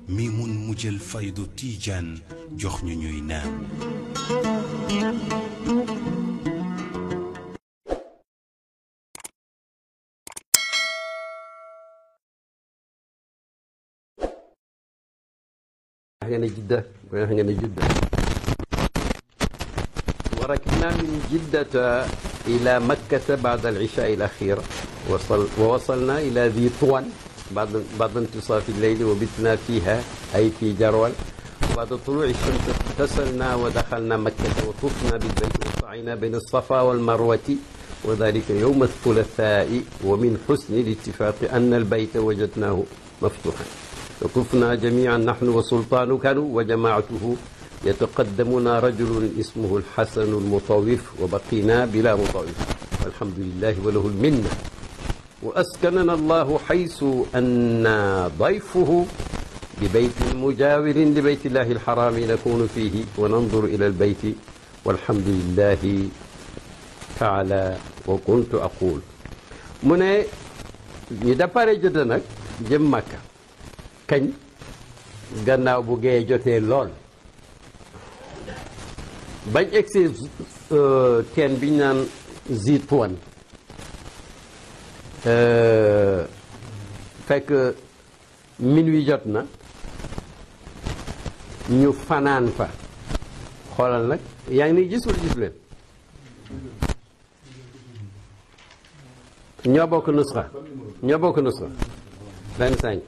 mi mun mu jël faydu tiijaan jox ñu ñuy naan nga ne jidda wax nga ne jidda وركبنا من جدة إلى مكة بعد العشاء الأخير وصل ووصلنا إلى ذي طوى بعد بعد انتصاف الليل وبتنا فيها أي في جرول بعد طلوع الشمس اغتسلنا ودخلنا مكة وطفنا بالبيت وسعينا بين الصفا والمروة وذلك يوم الثلاثاء ومن حسن الاتفاق أن البيت وجدناه مفتوحا وطفنا جميعا نحن وسلطان كانوا وجماعته يتقدمنا رجل اسمه الحسن المطوف وبقينا بلا مطوف والحمد لله وله المنة وأسكننا الله حيث أن ضيفه ببيت مجاور لبيت الله الحرام نكون فيه وننظر إلى البيت والحمد لله تعالى وكنت أقول من يدبر جدا جم مكة كن gannaaw bu gee jotee lool bañ egsi teen bi ñu naan Zituwan fekk minuit jot na ñu fanaan fa xoolal nag yaa ngi ni gis wala gis leen ñoo bokk nusxa ñoo bokk nusxa vingt cinq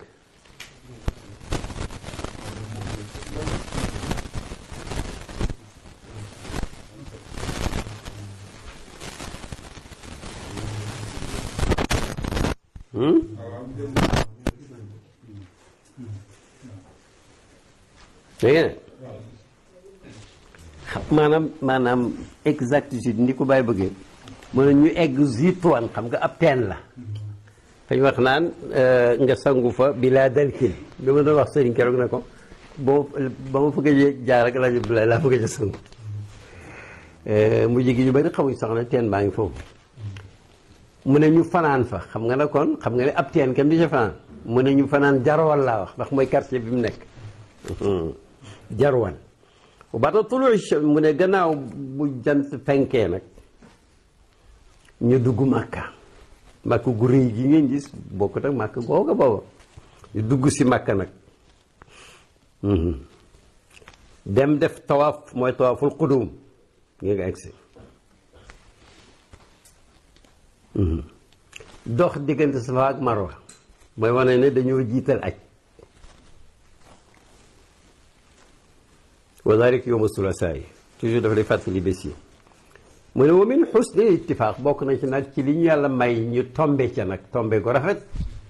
dégg nga maanaam maanaam exactitude ni ko bàyyi bëggee mu ne ñu egg Zituwan xam nga ab teen la fañ wax naan nga sangu fa bi laa dalkil bi ma doon wax sëriñ keroog ne ko ba ba ma fëgg jaar ak rajo bi laa fëgg a sangu mu jigi ñu bari xamuñ sax ne teen baa ngi foofu mu ne ñu fanaan fa xam nga ne kon xam nga ne ab teen kenn du ca fanaan mu ne ñu fanaan jarwal laa wax ndax mooy quartier bi mu nekk jarwal baata tulu mu ne gannaaw bu jant fenkee nag ñu dugg màkka màkka gu rëy gi ngeen gis bokkut ak màkka googa booba ñu dugg si màkka nag dem def tawaaf mooy tawaaful qudum ngeen nga egsi dox diggante safa ak marwa mooy wane ne dañoo jiital aj wa dalik yowma sulasaa yi toujours dafa lay fàttali bés yi mu ne wa min xusni ittifaaq bokk na ci nag ci li ñu yàlla may ñu tombe ca nag tombe ko rafet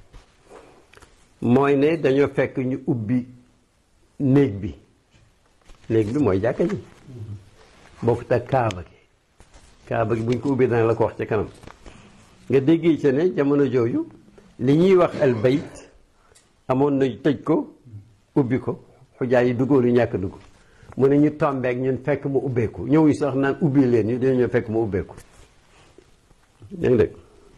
mooy ne dañoo fekk ñu ubbi néeg bi néeg bi mooy jàkka ji bokkut ak kaaba gi kaaba gi buñ ko ubbee dana la ko wax ci kanam nga déggee ca ne jamono jooju li ñuy wax al bayt amoon na tëj ko ubbi ko xujaa yi duggoo lu ñàkk dugg mu ne ñu tombeek ñun fekk mu ubbeeku ñëwuñ sax naan ubbi leen ñu dañu ñëw fekk mu ubbeeku dégg nga dégg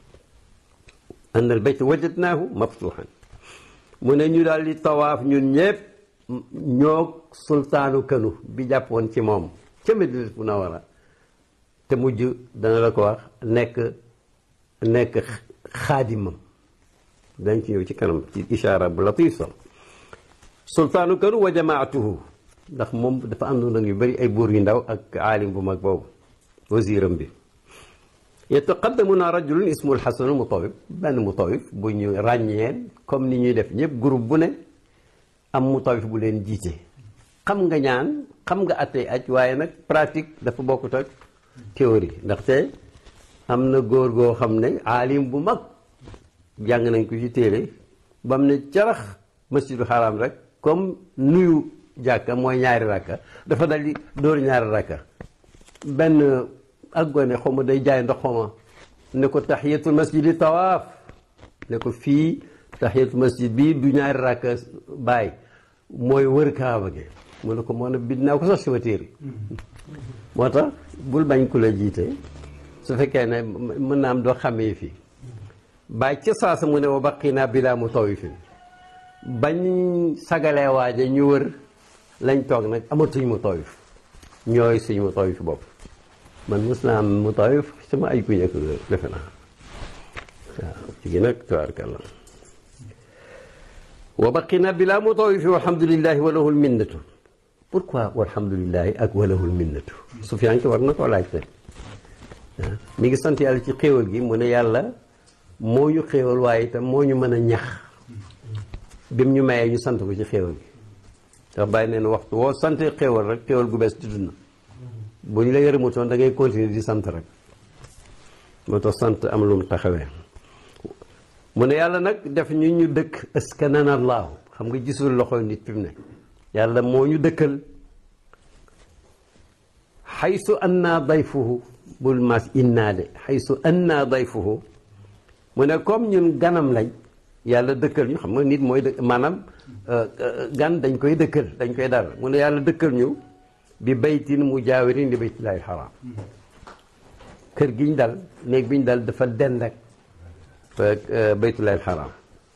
an al bayt wajadnaahu maftuhan mu ne ñu daal di tawaaf ñun ñëpp ñoo sultaanu kanu bi jàppoon ci moom ca Madina Munawara te mujj dana la ko wax nekk nekk xaadimam dañ ci ñëw ci kanam ci ishaara bu latif sax sultaanu kanu wa jamaatuhu ndax moom dafa àndoon ak yu bëri ay buur yu ndaw ak aalim bu mag boobu wasiiram bi yataqaddamuna rajulun ismu alxasanu mutawif benn mutawif bu ñu ràññeen comme ni ñuy def ñëpp groupe bu ne am mutawif bu leen jiite xam nga ñaan xam nga attey aj waaye nag pratique dafa bokkut ak théorie ndaxte am na góor goo xam ne aalim bu mag jàng nañ ko ci téere ba mu ne carax masjidu xaraam rek comme nuyu jàkka mooy ñaari rakka dafa dal di dóor ñaari rakka benn ak gone xaw ma day jaay ndox xaw ma ne ko tahiyatul masjidi tawaaf ne ko fii tahiyatul masjid bii du ñaari rakka bàyyi mooy wër kaaba gi mu ne ko moo ne bind naa ko sax si téere moo tax bul bañ ku la jiite su fekkee ne mën naa am doo xamee fii bàyyi ca saasa mu ne wa baqinaa bilaa mutawifin bañ sagalee waaje ñu wër lañ toog nag amatuñ mu tawif ñooy suñ mu tawif bopp man mos naa am mu tawif sama ay ku njëkk defe naa waaw ci gi nag tabaarkalla wa baqina bila mu tawifi walhamdulillahi wa lahul minnatu pourquoi walhamdulillahi ak wa lahul minnatu Sufyaan ki war na koo laajte mi ngi sant yàlla ci xéewal gi mu ne yàlla moo ñu xéewal waaye itam moo ñu mën a ñax bim ñu mayee ñu sant ko ci xéewal gi ndax bàyyi neen waxtu woo sante xéewal rek xéewal gu bees tudd na bu ñu la yërëmutoon da ngay continuer di sant rek moo tax sant am lu mu taxawee mu ne yàlla nag def ñu ñu dëkk askanana allahu xam nga gisul loxo nit fi mu ne yàlla moo ñu dëkkal xaysu anna dayfuhu bul maas innaa de xaysu anna dayfuhu mu ne comme ñun ganam lañ yàlla dëkkal ñu xam nga nit mooy dëkk maanaam gan dañ koy dëkkal dañ koy dal mu ne yàlla dëkkal ñu bi baytin mujaawirin li baytillahi xaraam kër gi ñu dal néeg bi ñu dal dafa dend ak baytullahi xaraam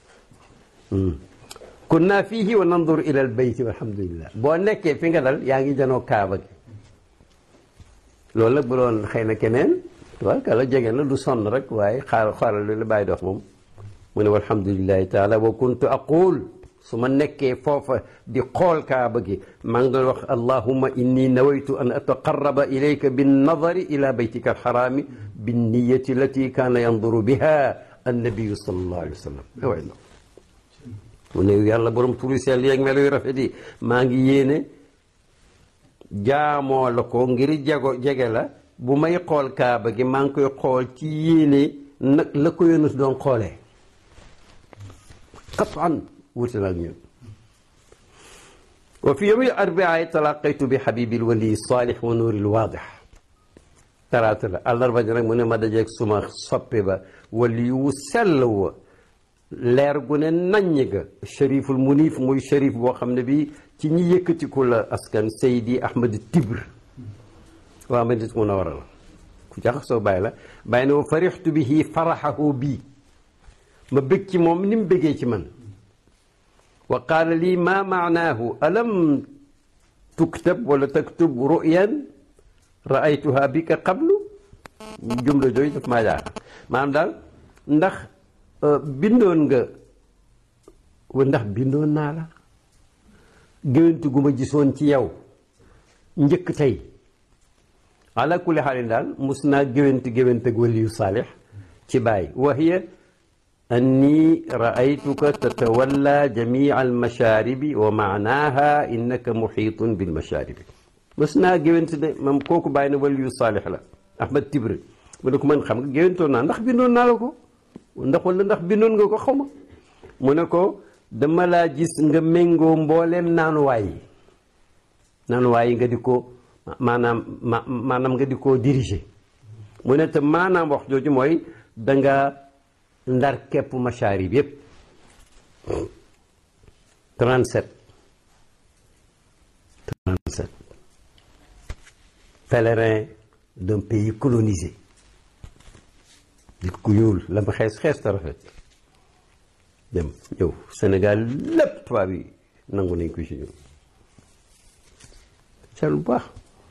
kunna fiihi wa nandur ila al bayti walhamdulillah boo nekkee fi nga dal yaa ngi janoo kaaba gi loolu nag bu doon xëy na keneen waaye kala jege na du sonn rek waaye xaar xaaral lu la bàyyi dox moom mu ne walhamdulillahi taala wa kuntu aqul su ma nekkee foofa di xool kaaba gi maa ngi doon wax allahumma inni nawaytu an ataqarraba ilayka binnadari ila baytika alxaraami binniyati allati kaana yanduru biha annabiyu sallallahu alayhi wa sallam waay no mu ne yàlla borom turu sell yeeg melo yu rafet yi maa ngi yéene jaamoo la ko ngir jego jege la bu may xool kaaba gi maa ngi koy xool ci yéene nag la ko yónus doon xoolee qatan wuute na ak ñun wa fi yawmi arbia talaqaytu bi habibil wali salih wa nuuril waadix talaata la àllarba ji nag mu ne ma dajeeg suma soppe ba wali wu sell wa leer gu ne naññ ga shariful munif muy sharif boo xam ne bi ci ñi yëkkatiku la askan Seydi Ahmad Tibr waa Madina Munawwara la ku jaxasoo bàyyi la bàyyi ne wa farixtu bihi faraxahu bii ma bëgg ci moom ni mu bëggee ci man wa qaala lii ma maanaahu alam tuktab wala taktub ruyan raaytuha bika qablu jumla jooju daf maa jaaxal maanaam daal ndax bindoon nga ndax bindoon naa la géwéntu gu ma gisoon ci yow njëkk tey ala kulli xaalin daal mus naa géwéntu géwént ak waliyu saalix ci bàyyi wa hiya anni raaytuka tatawalla jamia almashaaribi wa maanaaha innaka muxiitun bilmashaaribi mus naa géwént de moom kooku bàyyi na waliyu saalix la ahmad tibre mu ne ko man xam nga géwéntoon naa ndax bindoon naa la ko ndax wala ndax bindoon nga ko xaw ma mu ne ko dama laa gis nga méngoo mbooleem naanuwaay yi naanuwaay yi nga di ko maanaam ma maanaam nga di ko diriger mu ne te maanaam wax jooju mooy danga ndar képp machaari bi yépp 37 37 pèlerin d'un pays colonisé nit ku ñuul la ma xees xees ta rafet dem ñëw Sénégal lépp tubaab yi nangu nañ ko ci ñun ca lu baax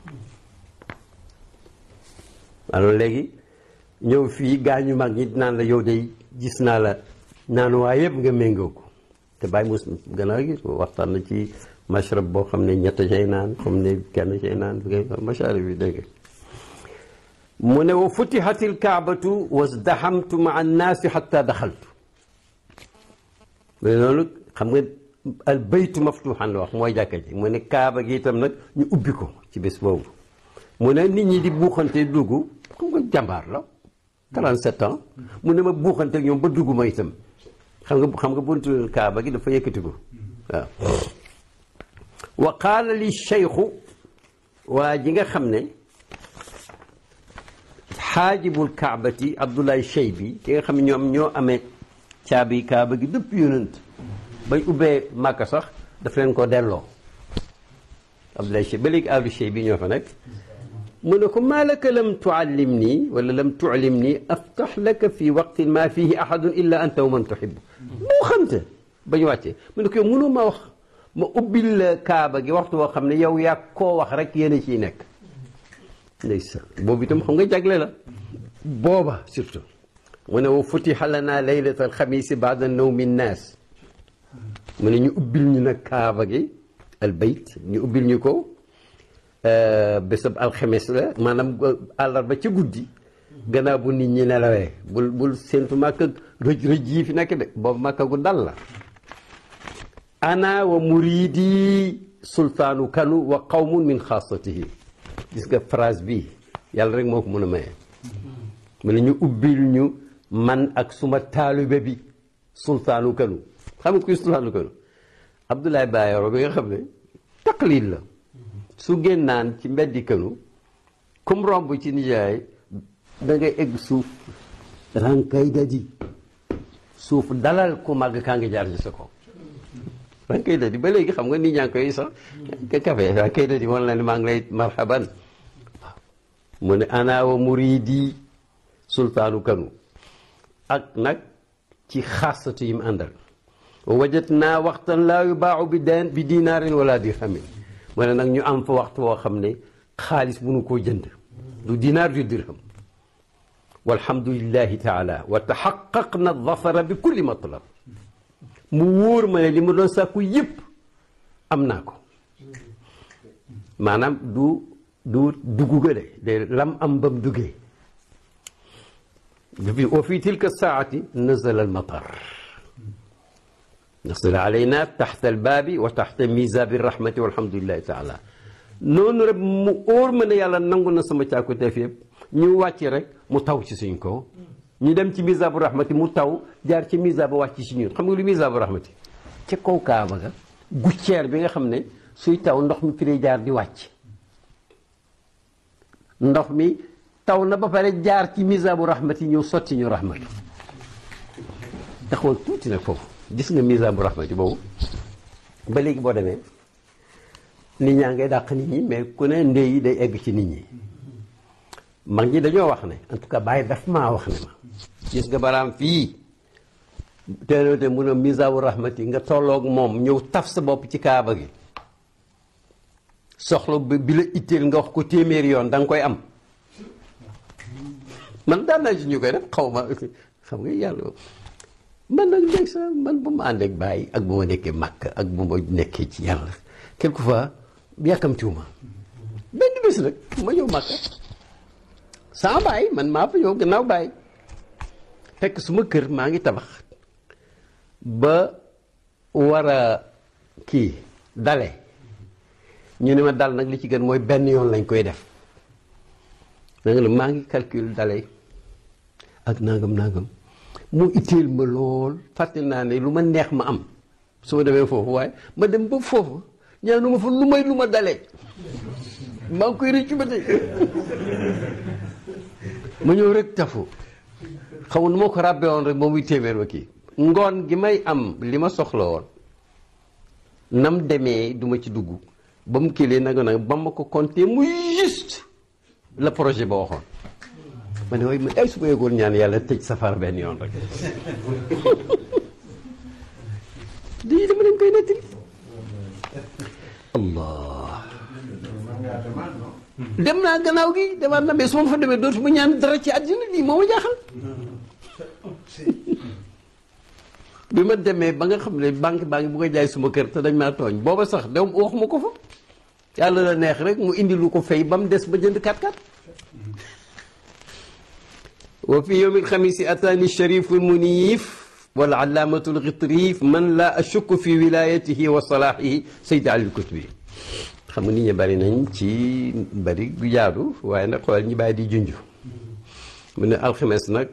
alors léegi ñëw fii gaañu mag ñi naan la yow day gis naa la naan waa yëpp nga méngoo ko te bàyyi mos gën a gis waxtaan na ci mashrab boo xam ne ñett cay naan xam ne kenn cay naan masharab bi dégg mu ne wa futihati lkaabatu wasdahamtu maa annaasi xatta daxaltu mais loolu xam nga al baytu maftuxan la wax mooy jàkka ji mu ne kaaba gi itam nag ñu ubbi ko ci bés boobu mu ne nit ñi di buuxante dugg xam nga jàmbaar la 37 ans mu ne ma buuxante ñoom ba dugg ma itam xam nga xam nga buntu kaaba gi dafa yëkkati ko waaw wa qaala li cheikhu waa ji nga xam ne xaajibul kaabati abdoulaye cheybi ki nga xam ne ñoom ñoo amee caabi kaaba gi dëpp yonent bañ ubbee màkka sax daf leen ko delloo abdoulaye cheybi ba léegi abdu cheybi ñoo fa nekk mu ne ko maa laka lam tuallim nii wala lam tuallim nii aftax laka fi waqtin ma fihi ahadun illa anta wa man tuhibbu boo xamte ba ñu wàccee mu ne ko yow mënoo ma wax ma ubbil la kaaba gi waxtu woo xam ne yow yaa koo wax rek yéen a ciy nekk ndeysaan boobu itam xam nga jagle la booba surtout mu ne wa futiha lana laylata alxamisi baada nawmi nnaas mu ne ñu ubbil ñu nag kaaba gi al bayt ñu ubbil ñu ko bésab alxames la maanaam àllarba ca guddi gannaaw bu nit ñi nelawee bul bul séentu màkka rëj rëj yi fi nekk de boobu màkka gu dal la ana wa muridi sultaanu kanu wa qawmun min xaasatihi gis nga phrase bi yàlla rek moo ko mën a maye mu ne ñu ubbil ñu man ak suma taalibe bi sultaanu kanu xam nga kuy sultaanu kanu Abdoulaye Bayero bi nga xam ne taqlid la su génnaan ci mbeddi kanu kum romb ci nijaay da ngay egg suuf rankay dadi suuf dalal ku màgg kaa ngi jaar ci sa kaw rankay dadi ba léegi xam nga nit ñaa ngi koy sax ka kafe rankay dadi wan la ne maa ngi lay marhaban waaw mu ne ana wa muridi sultaanu kanu ak nag ci xaasatu yi mu àndal wajat naa waxtan laa yubaaxu bi deen bi dinaarin wala dirhamin mu ne nag ñu am fa waxtu woo xam ne xaalis mënu koo jënd du dinaar du dirham walhamdulillahi taala wa taxaqaq na dafara bi kulli matlab mu wóor ma ne li ma doon sàkku yëpp am naa ko maanaam du du dugg ga de de lam am bam duggee wa fi tilka saati nazala almatar nasala alayna taxta albaabi wa taxta mizabi rahmati walhamdulillahi taala noonu rek mu óor ma ne yàlla nangu na sama càkkuteef yëpp ñu wàcc rek mu taw ci suñ ko ñu dem ci mizabu rahmati mu taw jaar ci mizabu wàcc ci ñun xam nga lu mizabu rahmati ca kaw kaaba ga gucceer bi nga xam ne suy taw ndox mi fi lay jaar di wàcc ndox mi taw na ba pare jaar ci mizabu rahmati ñëw sotti ñu rahmatu taxawal tuuti nag foofu gis nga mizabu rahmati boobu ba léegi boo demee nit ñaa ngay dàq nit ñi mais ku ne ndey yi day egg ci nit ñi mag ñi dañoo wax ne en tout cas bàyyi daf maa wax ne ma gis nga baraam fii teeloote mun a misawu rahmati nga tolloog moom ñëw taf sa bopp ci kaaba gi soxla bi la itteel nga wax ko téeméeri yoon da nga koy am man daan naa ci ñu koy def xaw ma xam nga yàlla man nag ndeg sa man bu ma ànd ak bàyyi ak bu ma nekkee màkk ak bu ma nekkee ci yàlla quelquefois yàkkamtiwuma benn bés nag ma ñëw màkk sans bàyyi man maa fa ñëw gannaaw bàyyi fekk suma kër maa ngi tabax ba war a kii dale ñu ne ma dal nag li ci gën mooy benn yoon lañ koy def nanga la maa ngi calcul dale ak nangam nangam mu itteel ma lool fàtte naa ne lu ma neex ma am su ma demee foofu waaye ma dem ba foofu ñaanu ma fa lu may lu ma dalee maa ngi koy rëccu ba tey ma ñëw rek tafu xamul nu ma ko ràbbee woon rek moom muy téeméer ba kii ngoon gi may am li ma soxla woon nam demee duma ci dugg ba mu kilee nanga nag ba ma ko compté mu juste la projet ba waxoon ma ne waaye man ay su ma yëgoon ñaan yàlla tëj safara benn yoon rek di dama leen koy nettali allah dem naa gannaaw gi demaat na mais su ma fa demee dootu ma ñaan dara ci àddina lii moo ma jaaxal bi ma demee ba nga xam ne banque baa ngi bu ko jaay suma kër te dañ maa tooñ booba sax dem waxuma ko fa yàlla la neex rek mu indi lu ko fay ba mu des ba jënd kat kat wa fi yowmi alxamisi ataani sharifu lmunif wal allaamatu lgitrif man la ashukku fi wilayatihi wa salaahihi sayd ali lkutubi xam nga nit ñi bari nañ ci bari gu jaadu waaye nag xoolal ñi bàyyi di junj mu ne alxames nag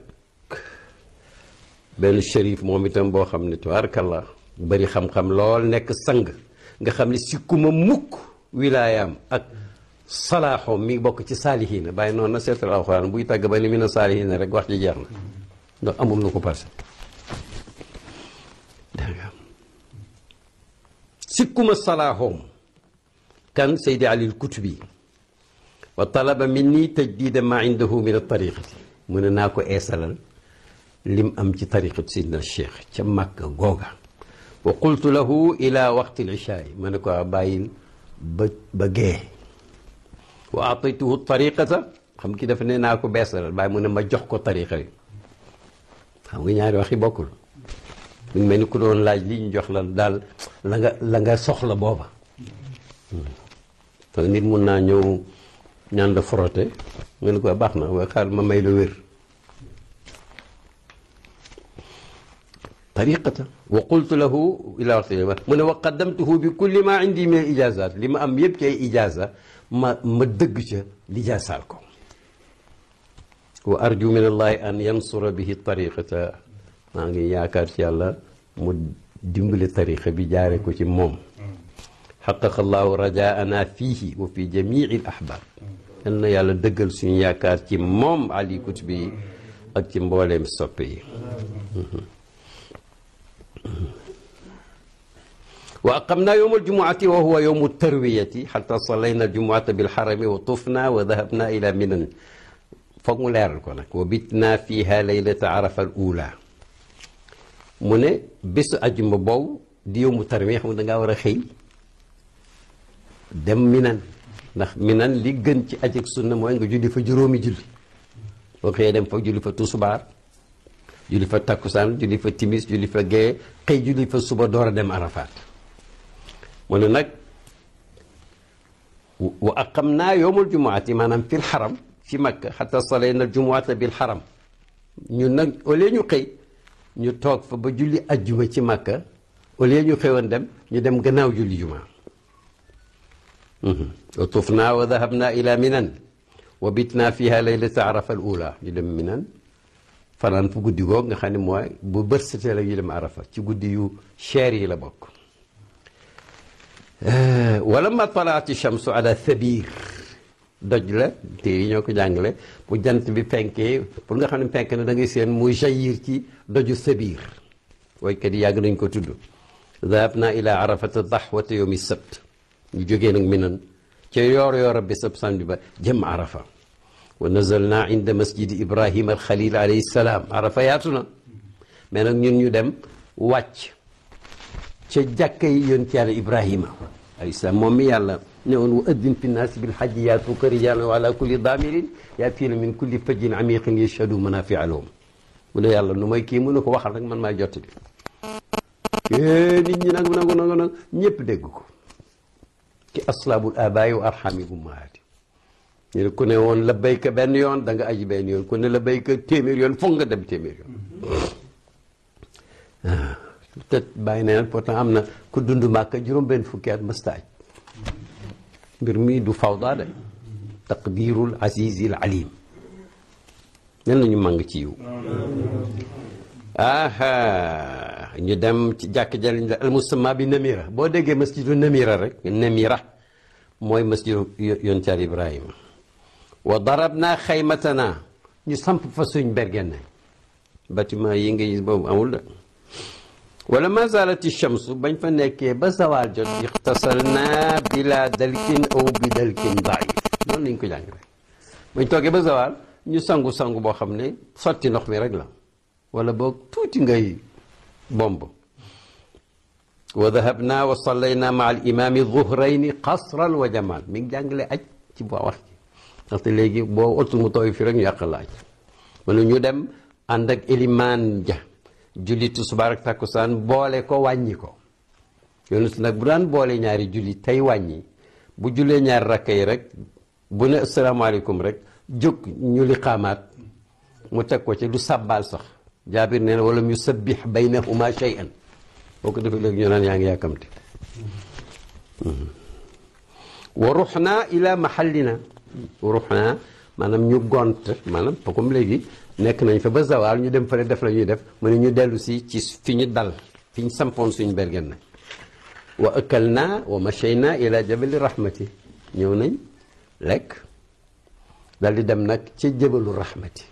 benn shérif moom itam boo xam ne tubaarkalla bari xam-xam lool nekk sang nga xam ne sikkuma mukk wilaayaam ak salaaxoom mi bokk ci saalihiina bàyyi noonu na seetal alxuraan buy tàgg ba ni mi na saalihiina rek wax ji jeex na ndax amul lu ko passé dégg nga sikkuma salaaxoom kan Seydi Ali al-Kutubi wa talaba minni tajdida ma indahu min at-tariqati mu ne naa ko eesalal lim am ci tariqatu Seydina Cheikh ca Makka googa wa qultu lahu ila waqti lishaay ma ne ko bàyyil ba ba gee wa ataytuhu tariqata xam ki dafa ne naa ko beesalal bàyyi mu ne ma jox ko tariqa yi xam nga ñaari waxi bokkul mu ngi mel ni ku doon laaj li ñu jox la daal la nga la nga soxla booba te nit mun naa ñëw ñaan la frotté nga ne ko baax na waaye xaar ma may la wér tariqata wa qultu lahu ila waxti mu ne wa qaddamtuhu bi kulli ma indi min ijazat li ma am yëpp ci ay ijaza ma ma dëgg ca lijaasaal ko wa arju min allahi an yansura bihi tariqata maa ngi yaakaar ci yàlla mu dimbali tariqa bi jaare ko ci moom xaqaqa allahu rajaana fiihi wa fi jamii al ahbab yal na yàlla dëggal suñu yaakaar ci moom ali kutubi ak ci mbooleem soppe yi wa aqamna yowma aljumuati wa huwa yowmu tarwiyati xata salayna aljumuata bilxarami wa tufna wa dahabna ila minan foog mu leeral ko nag wa bitna fiha laylata arafa al ula mu ne bésu ajuma boobu di yowmu tarwiya xam da ngaa war a xëy dem minan ndax minan li gën ci aj ak sunna mooy nga julli fa juróomi julli boo xëyee dem fa julli fa tusubaar julli fa takkusaan julli fa timis julli fa gee xëy julli fa suba door a dem arafaat mu ne nag wa aqam naa yowmul jumuati maanaam fil xaram fi makka xata salayna jumuata bil xaram ñun nag au lieu ñu xëy ñu toog fa ba julli ajjuma ci makka au lieu ñu xëyoon dem ñu dem gannaaw julli juma wa tufna wa dahabna ila minan wa bitna fiha laylata arafa al ula ñu dem minan fanaan fu guddi goog nga xam ne mooy bu bët setee la ñu dem arafa ci guddi yu cher yi la bokk wala ma talaati shamsu ala thabir doj la te yi ñoo ko jàngale bu jant bi penkee pour nga xam ne penk na da ngay seen muy jaillir ci doju thabir waykat yi yàgg nañ ko tudd dahabna ila arafata dahwata yawmi sabt ñu jógee nag minan ca yoor yoor bi sab samedi ba jëm arafa wa nazalna inda masjidi ibrahima alxalil alayhi salaam arafa yaatu na mais nag ñun ñu dem wàcc ca jàkka yi yonent yàlla ibrahima alayhi salaam moom mi yàlla ne woon wa addin fi nnaasi bilhajji yaatuuka rijaalan wa ala kulli daamirin yaatiina min kulli fajjin amiqin yashhadu manafia lahum mu ne yàlla nu may kii mu ne ko waxal rek man maay jottali nit ñi nag nangu nangu nag ñëpp dégg ko ci aslaabul abaay wa arxami ummahaati ñu ne ku ne woon la béyka benn yoon da nga aji benn yoon ku ne la béyka téeméer yoon foog nga dem téeméer yoon waaw peut-être bàyyi na pourtant am na ku dund màkka juróom benn fukki at mësta aj mbir mi du fawda de taqdirul azizil alim nen nañu màng ci yiw aha ñu dem ci jàkk jaliñ la almusamma bi namira boo déggee masjidu namira rek namira mooy masjidu yonent Yàlla ibrahima wa darabna xaymatana ñu samp fa suñ bergenne bâtiment yi nga gis boobu amul de wala ma zalati shamsu bañ fa nekkee ba zawal jot ixtasalna bila dalkin aw bi dalkin daif noonu lañ ko jàng rek bañ toogee ba zawal ñu sangu-sangu boo xam ne sotti ndox mi rek la wala boog tuuti ngay bomb wa dahabna wa sallayna maa al imami zuhrayni qasran wa jamal mi ngi jàngale aj ci boo wax ci ndaxte léegi boo otul mu tooy fi rek ñu yàq la aj manu ñu dem ànd ak ilimaan ja julli tisbaar ak takkusaan boole ko wàññi ko yonent nag bu daan boole ñaari julli tey wàññi bu jullee ñaari rakka yi rek bu ne asalaamaaleykum rek jóg ñu li xaamaat mu teg ko ci du sàbbaal sax jaabir nee na wala mu sabbix baynahuma shay'an boo ko defee léegi ñu naan yaa ngi yàkkamti wa ruxna ila mahallina ruxna maanaam ñu gont maanaam comme léegi nekk nañ fa ba zawal ñu dem fële def la ñuy def mu ne ñu dellu si ci fi ñu dal fi ñu sampoon suñu bergen na wa ëkkal naa wa machayna ila jabali rahmati ñëw nañ lekk dal di dem nag ca jabalu rahmati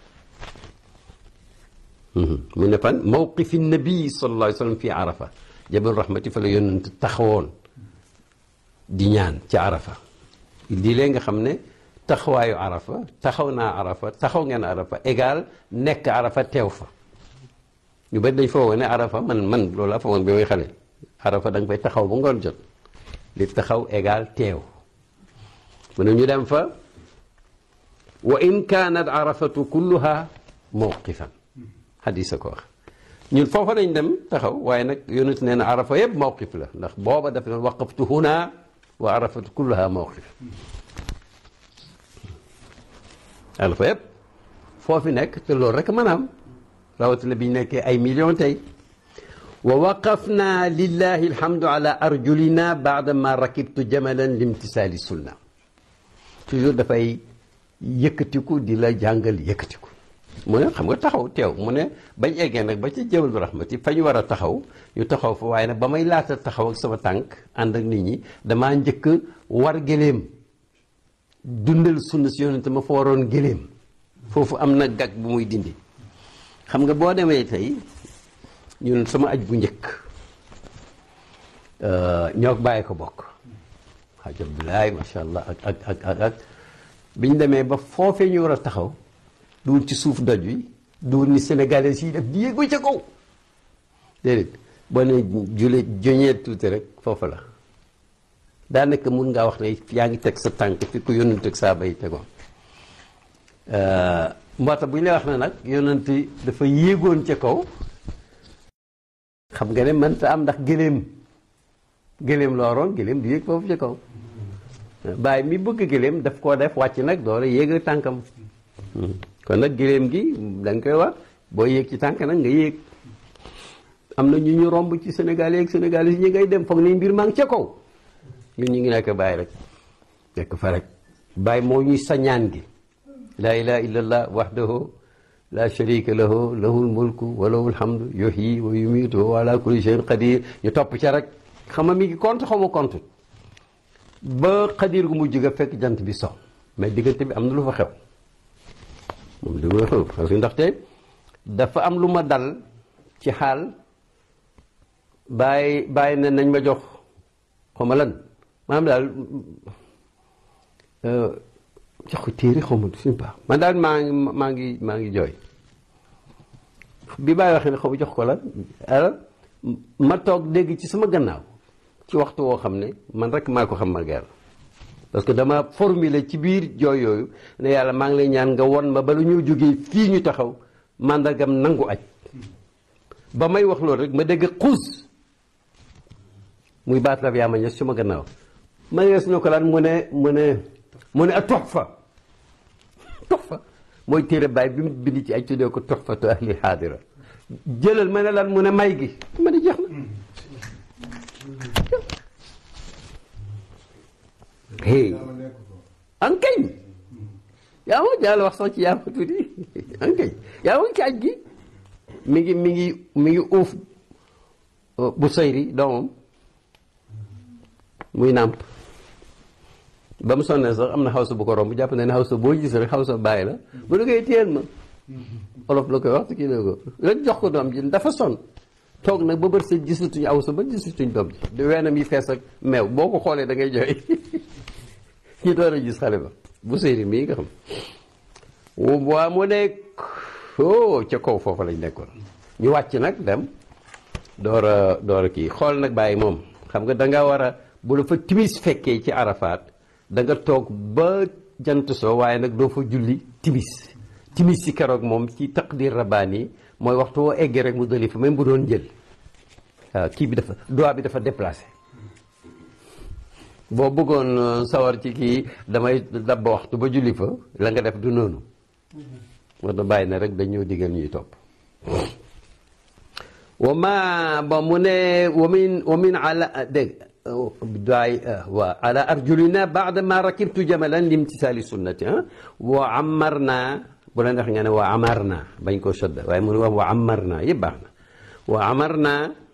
mu ne fan mawqifi nabi sallallahu alayhi wa sallam fi arafa jabalu rahmati fa la yonent taxawoon di ñaan ci arafa lii lee nga xam ne taxawaayu arafa taxaw naa arafa taxaw ngeen arafa égal nekk arafa teew fa ñu bari dañ foo woon ne arafa man man loolu laa fa woon bi may xale arafa da nga fay taxaw ba ngoon jot li taxaw égal teew mu ne ñu dem fa wa in kaanat arafatu kulluha mawqifan xadisa ko wax ñun foofa lañ dem taxaw waaye nag yonent nee na arafa yëpp mawqif la ndax booba daf ne waqaftu huna wa arafatu kulluha mawqif arafa yëpp foofi nekk te loolu rek maanaam rawatina bi ñu nekkee ay millions tey wa waqafna lillahi alhamdu ala arjulina baada ma rakibtu jamalan limtisaali sunna toujours dafay yëkkatiku di la jàngal yëkkatiku mu ne xam nga taxaw teew mu ne bañ eggee nag ba ci jabal bi rahmati fa ñu war a taxaw ñu taxaw fa waaye nag ba may laata taxaw ak sama tànk ànd ak nit ñi damaa njëkk war gëléem dundal sunna si yonente ma fa waroon gëléem foofu am na gag bu muy dindi xam nga boo demee tey ñun sama aj bu njëkk ñoo bàyyi ko bokk xaj Abdoulaye macha allah ak ak ak ak ak biñ demee ba foofee ñu war a taxaw duwul ci suuf doj wi duwul ni sénégalais yi def di yéeg ba ca kaw déedéet boo ne jule joñeet tuuti rek foofu la daanaka mun ngaa wax ne yaa ngi teg sa tànk fi ku yónnante ak saa bay tegoon moo tax bu ñu lay wax ne nag yónnante dafa yéegoon ca kaw xam nga ne mënta am ndax gëléem gëléem looroon gëléem di yéeg foofu ca kaw bàyyi mi bëgg gëléem daf koo def wàcc nag doole yéeg tànkam kon nag gëléem gi da nga koy wax boo yéeg ci tànk nag nga yéeg am na ñu ñu romb ci Sénégal yeeg Sénégal yi ñi ngay dem foog ni mbir maa ngi ca kaw ñun ñu ngi nekk bàyyi rek nekk fa rek bàyyi moo ñuy sañaan gi laa ilaha illallah wahdahu la sharika lahu lahul mulku wa lahul hamdu yuhyi wa yumiitu wa ala kulli shay'in qadir ñu topp ca rek xam nga mi ngi compte xaw ma compte ba xadir gu mujj ga fekk jant bi so mais diggante bi am na lu fa xew moom li ma xew parce que ndaxte dafa am lu ma dal ci xaal bàyyi bàyyi ne nañ ma jox xaw ma lan maanaam daal jox ko téere xaw ma suñu baax man daal maa ngi maa ngi maa ngi jooy bi bàyyi waxee ne xaw ma jox ko lan alors ma toog dégg ci sama gannaaw ci waxtu woo xam ne man rek maa ko xam ma yàlla parce que dama formulé ci biir jooy yooyu ne yàlla maa ngi lay ñaan nga won ma bala ñoo jógee fii ñu taxaw màndargam nangu aj ba may wax loolu rek ma dégg xuus muy baat la yaa ma ñes suma gannaaw ma yees ñu ko lan mu ne mu ne mu ne a toxfa toxfa mooy téere baay bi mu bind ci ay tuddee ko toxfatu ahli xaadira jëlal ma ne lan mu ne may gi ma ne jeex na hey ankañ yaa ma jàll wax sax ci yaa ma tuuti ankañ yaa ma ci aj gi mi ngi mi ngi mi ngi uuf bu sayri doomam muy nàmp ba mu sonnee sax am na xawsa bu ko romb jàpp na ne xawsa boo gis rek xawsa bàyyi la bu la koy téyel ma olof la koy wax te kii la ko rek jox ko doom ji dafa sonn toog nag ba bër sa gisatuñ awsa ba gisatuñ doom ji di weenam yi fees ak meew boo ko xoolee da ngay jooy ñu door a gis xale ba bu séeri mii nga xam waa mu nekk oh ca kaw foofu lañ nekkoon ñu wàcc nag dem door a door a kii xool nag bàyyi moom xam nga danga war a bu la fa timis fekkee ci arafaat da nga toog ba jant soo waaye nag doo fa julli timis timis si keroog moom ci taqdir rabbaani mooy waxtu woo eggee rek mu dali fa même bu doon jël waaw kii bi dafa doigt bi dafa déplacé boo bëggoon sawar ci kii damay dab ba waxtu ba julli fa la nga def du noonu moo tax bàyyi na rek dañoo digal ñuy topp wa ma ba mu ne wa min wa min ala dégg daay wa ala arjulina baada ma rakibtu jamalan limtisaali sunnati wa amarna bu la neex nga ne wa amarna bañ koo sodda waaye mu ne wax wa amarna yëpp baax na wa amarna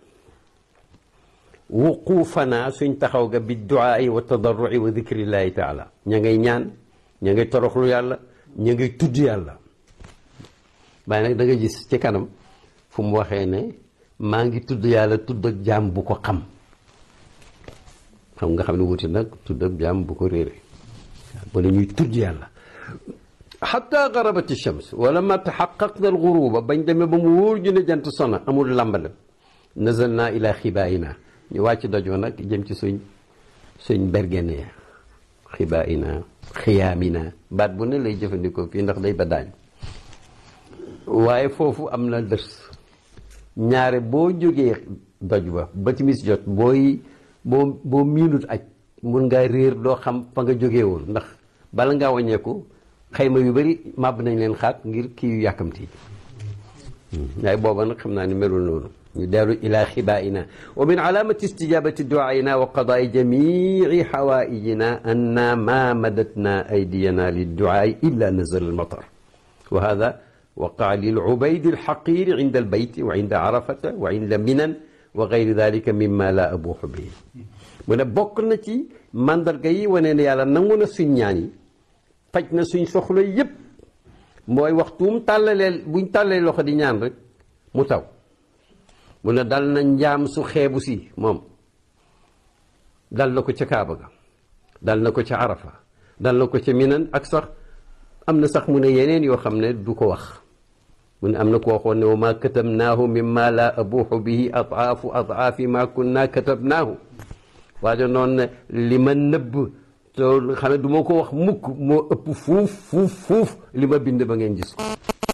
wuquufana suñ taxaw ga bi duaai wa tadarrui wa dikrillahi taala ña ngay ñaan ña ngay toroxlu yàlla ña ngay tudd yàlla waaye nag da nga gis ci kanam fu mu waxee ne maa ngi tudd yàlla tudd ak jaam bu ko xam xam nga xam ne wuti nag tudd ak jaam bu ko réere wala ñuy tudd yàlla xata garabati shams wala ma taxaqaqna alxuruba bañ demee ba mu wóor ñu ne jant sona amul lambale nazal naa ila xibaayina ñu wàcc doj wa nag jëm ci suñ suñ bergene ya xibaa ina xiyaamina baat bu ne lay jëfandikoo fii ndax day ba daañ waaye foofu am na dërs ñaare boo jógee doj ba ba timis jot booy boo boo miinut aj mun ngaa réer doo xam fa nga jógee woon ndax bala ngaa wàññeeku xayma yu bari màbb nañ leen xaat ngir kii yu yàkkamti waaye booba nag xam naa ni melul noonu ñu dellu ila xibaa'ina wa min alaamati istijabati du'aina wa qadaai jamici xawaa'ijina anna ma madatna aydiyana lidduaai illa nazala almatar wa hada waqaa lilcubaydi alxaqiri cinda albayti wa cinda arafata wa cinda minan wa gayri dalika mimma la abuuxu bihi mu ne bokk na ci mandarga yi wane ne yàlla nangu na suñ ñaan yi faj na suñ soxla yépp mooy waxtuum tàllalee buñ tàllalee loxo di ñaan rek mu taw mu ne dal na njaam su xeebu si moom dal na ko ca Kaaba ga dal na ko ca Arafa dal na ko ca Minan ak sax am na sax mu ne yeneen yoo xam ne du ko wax mu ne am na ko waxoon ne wa ma katabnaahu mimma la abuuxu bihi adaafu adaafi ma kunna katabnaahu waajo noonu ne li ma nëbb te xam ne du ma ko wax mukk moo ëpp fuuf fuuf fuuf li ma bind ba ngeen gis ko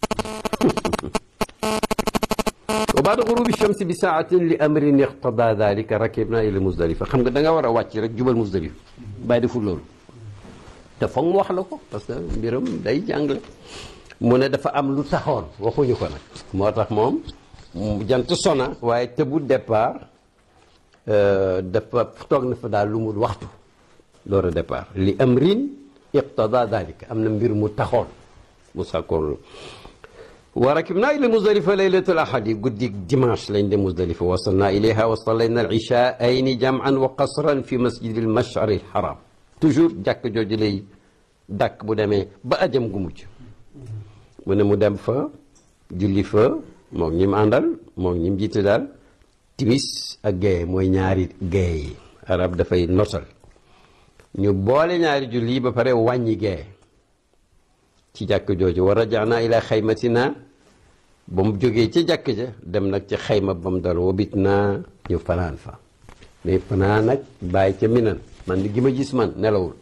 wa baada gurubi shamsi bi saatin li amrin iqtada dalika rakibna ila musdalifa xam nga da nga war a wàcc rek jubal musdalifa bàyyi deful loolu te foog mu wax la ko parce que mbiram day jàngale mu ne dafa am lu taxoon waxuñu ko nag moo tax moom jant sona waaye tëbu départ dafa toog na fa daal lu mu waxtu door a départ li amrin iqtada dalika am na mbir mu taxoon mu sàkkoon wa rakibna ila musdalifa laylatul ahadi guddi dimanche lañ dem musdalifa wasalna ilayha wa sallayna al ishaayni jam'an wa qasran fi masjid al mash'ar al haram toujours jàkk jooju lay dàkk bu demee ba ajam gu mujj mu ne mu dem fa julli fa moom ñi mu àndal moom ñi mu jiite daal timis ak gaye mooy ñaari gaye yi arab dafay notal ñu boole ñaari julli ba pare wàññi gaye ci jàkk jooju wa rajaana ila xaymatina ba mu jógee ca jàkk ja dem nag ci xayma ba mu dal wobit naa ñu fanaan fa mais fanaan nag bàyyi ca minan man li gi ma gis man nelawul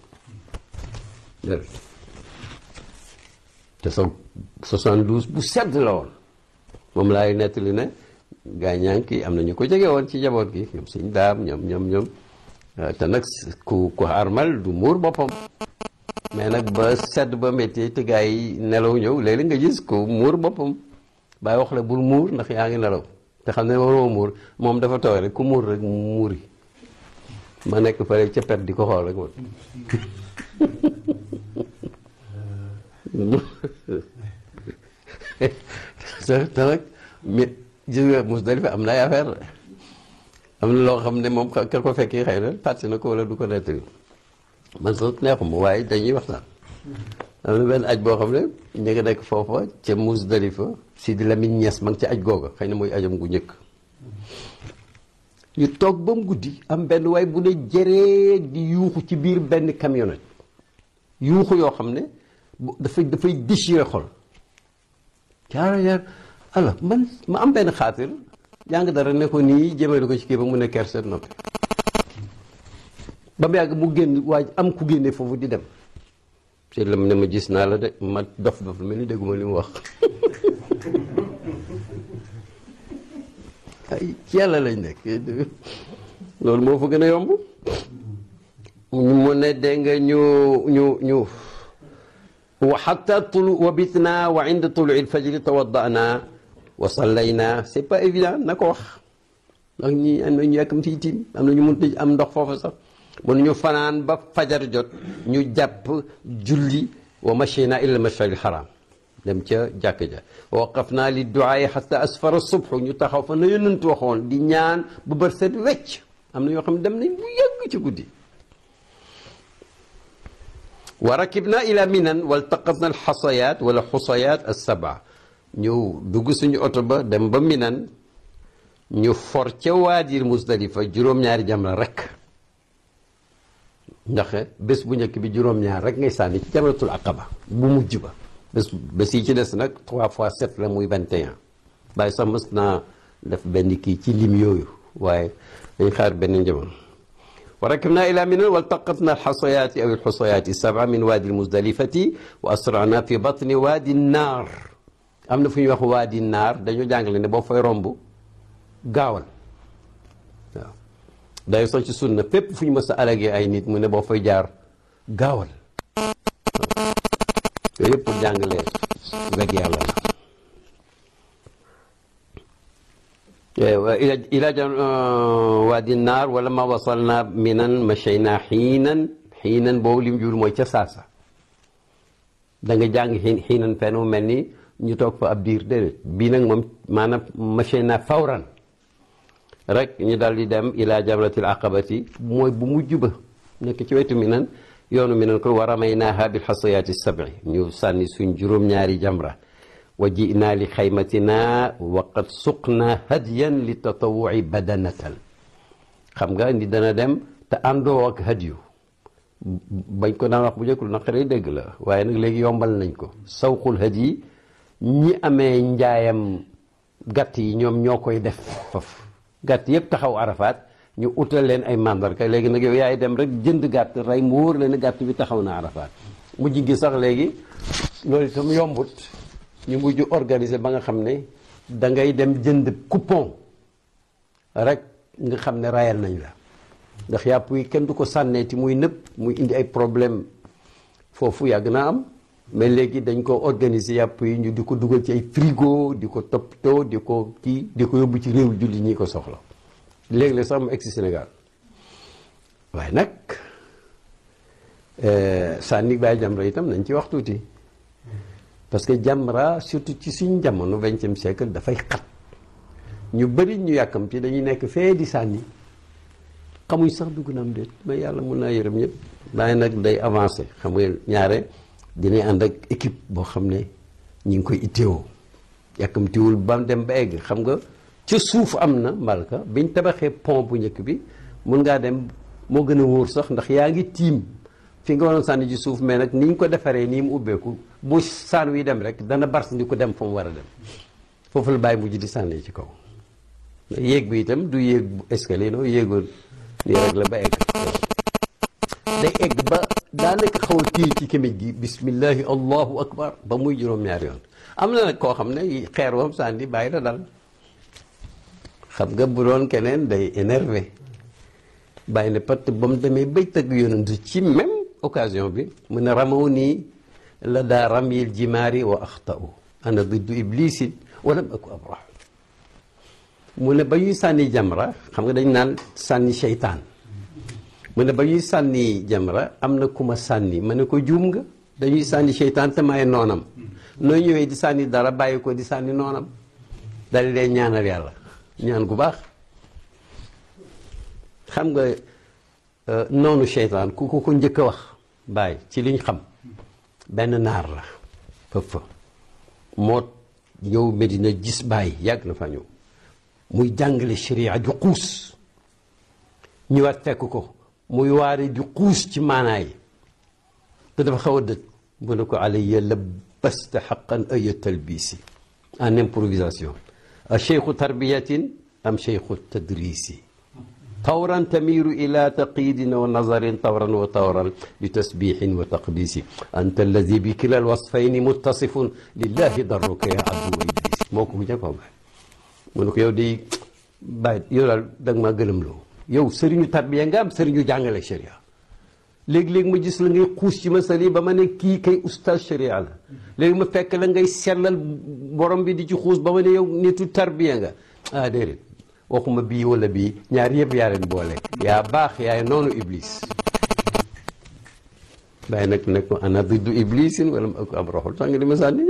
te sa 72 bu sedd la woon moom laay nettali ne gaa ñaan ki am na ñu ko jege woon ci jaboot gi ñoom suñ daam ñoom ñoom ñoom te nag ku ku armal du muur boppam mais nag ba sedd ba métti te gaa yi nelaw ñëw léeg-léeg nga gis ku muur boppam bàyyi wax la bul muur ndax yaa ngi nelaw te xam ne waroo muur moom dafa tooy rek ku muur rek muuri ma nekk fële ca pet di ko xool rek man te te nag mi gis nga Musdalifa am na ay affaire am na loo xam ne moom ka ko fekkee xëy na fàtte na ko wala du ko nettali man sax neexuma waaye dañuy waxtaan am na benn aj boo xam ne ñu ngi nekk foofa ca Musdalifa Sidi Lamine Niass ma ngi ca aj googa xëy na mooy ajam gu njëkk ñu toog ba mu guddi am benn waay bu ne jëree di yuuxu ci biir benn camionnette yuuxu yoo xam ne dafay dafay déchiré xol jaara jaar alors man ma am benn xaatir jàng dara ne ko nii jëmale ko ci kii ba mu ne kerset noppi ba mu yàgg mu génn waaj am ku génne foofu di dem te lam ne ma gis naa la de ma dof dof mel ni dégguma li mu wax ay ci yàlla lañ nekk loolu moo fa gën a yomb mu ne dégg nga ñu ñu ñu wa xata tulu wa bitna wa inda tului lfajri tawaddana wa sallayna c'est pas évident na ko wax ndax ñi am na ñu yàkkam ci tiim am na ñu mun am ndox foofu sax mun ñu fanaan ba fajar jot ñu jàpp julli wa machina ila mashari lxaram dem ca jàkk ja waqafna li duaai xata asfara subhu ñu taxaw fa na yonent waxoon di ñaan bu bër set wecc am na yoo xam ne dem nañ bu yàgg ci guddi wa rakibna ila minan waltaqatna alxasayat wala xusayat alsaba ñu dugg suñu oto ba dem ba minan ñu for ca waadir musdalifa juróom-ñaari jamra rek ndax bés bu njëkk bi juróom-ñaar rek ngay sànni ci jamratul aqaba bu mujj ba bés bés yi ci des nag trois fois sept la muy vingt et un bàyyi sax mës naa def benn kii ci lim yooyu waaye dañ xaar benn jamono wa rakibna ila minan waltaqatna alxasayaati aw alxusayaati sab'a min waadi almusdalifati wa asrana fi batni waadi naar am na fu ñuy wax waadi naar dañoo jàngale ne boo fay romb gaawal waaw day sax ci sunna fépp fu ñu mës a alagee ay nit mu ne boo fay jaar gaawal yooyu yëpp pour jàngale weg yàlla la ila jan waadi naar wala ma wasalna minan machayna xiinan xiinan boobu lim jur mooy ca saasa da nga jàng xiin xiinan fenn mu mel ni ñu toog fa ab diir déedéet bii nag moom maanaam machayna fawran rek ñu daal di dem ila jamratil aqabati mooy bu mujj ba nekk ci wetu minan yoonu minan ko wa ramaynaaha bil xasayaati sab'i ñu sànni suñ juróom-ñaari jamra wa jinaa li xaymatina wa qad suqna hadiyan li tatawuci badanatan xam nga ni dana dem te àndoo ak hadiyu bañ ko daan wax bu njëkk lu naqaree dégg la waaye nag léegi yombal nañ ko sawqul hadiyi ñi amee njaayam gàtt yi ñoom ñoo koy def foofu gàtt yëpp taxaw arafaat ñu utal leen ay mandarga léegi nag yow yaay dem rek jënd gàtt rey mu wóor leen gàtt bi taxaw na arafaat mujj gi sax léegi loolu itam yombut ñu mujj organiser ba nga xam ne da ngay dem jënd coupon rek nga xam ne rayal nañ la ndax yàpp yi kenn du ko sànneeti muy nëpp muy indi ay problème foofu yàgg naa am mais léegi dañ ko organiser yàpp yi ñu di ko dugal ci ay frigo di ko toppatoo di ko kii di ko yóbbu ci réew julli ñi ko soxla léegi la sax mu egg si Sénégal waaye nag sànni bàyyi jamra itam nañ ci wax tuuti parce que jamra surtout ci suñ jamono vingtième siècle dafay xat ñu bëri ñu yàkkamti dañuy nekk fee di sànni xamuñ sax dugg na am déet mais yàlla mun naa yërëm ñëpp waaye nag day avancé xam nga ñaare dinañ ànd ak équipe boo xam ne ñi ngi koy itteewoo yàkkamtiwul ba dem ba egg xam nga ca suuf am na mbalka biñ tabaxee pont bu njëkk bi mun ngaa dem moo gën a wóor sax ndax yaa ngi tiim fi nga waroon sànni ci suuf mais nag ni ñu ko defaree nii mu ubbeeku bu saan wi dem rek dana bars ndi ko dem fa mu war a dem foofu la bàyyi mujj di sànni ci kaw yéeg bi itam du yéeg bu escalier no yéegoon nii rek la ba egg day egg ba daanaka xaw a téye ci kémij gi bismillahi allahu akbar ba muy juróom-ñaari yoon am na nag koo xam ne xeer wam sànni bàyyi la dal xam nga bu doon keneen day énervé bàyyi ne pat ba mu demee bay tëgg yonentu ci même occasion bi mu ne ramaw nii la daa ramyil jimaari wa axtau ana diddu iblisin walam aku abrah mu ne ba ñuy sànni jamra xam nga dañ naan sànni seytaan mu ne ba ñuy sànni jamra am na ku ma sànni ma ne ko juum nga dañuy sànni seytaan te may noonam nooy ñëwee di sànni dara bàyyi ko di sànni noonam dal dee ñaanal yàlla ñaan gu baax xam nga noonu seytaan ku ko ko njëkk a wax bàyyi ci liñ xam benn naar la fëf fa moo ñëw Medina gis bàyyi yàgg na fa ñëw muy jàngale sharia ju xuus ñëwaat fekk ko muy waare ju xuus ci maanaa yi te dafa xaw a dëj mu ne ko alayya labbasta xaqan aya talbisi en improvisation a cheikhu tarbiyatin am cheikhu tadrisi tawran tamiru ila taqidin wa nazarin tawran wa tawran li tasbixin wa taqdisi anta alladi bi kila alwasfayni muttasifun lillahi darruka ya abdu wa iblis moo ko njëkk a bàyyi mu ne ko yow di bàyyi yow daal da nga maa gëlëm loo yow sëriñu tarbiya nga am sëriñu jàngale sharia léegi-léegi ma gis la ngay xuus ci masali ba ma ne kii kay oustaz sharia la léegi ma fekk la ngay sellal borom bi di ci xuus ba ma ne yow nitu tarbiya nga ah déedéet waxuma bii wala bii ñaar yëpp yaa leen boole yaa baax yaay noonu iblis bàyyi nag ne ko ana diddu iblisin wala ma ko am roxul sax nga di ma sànni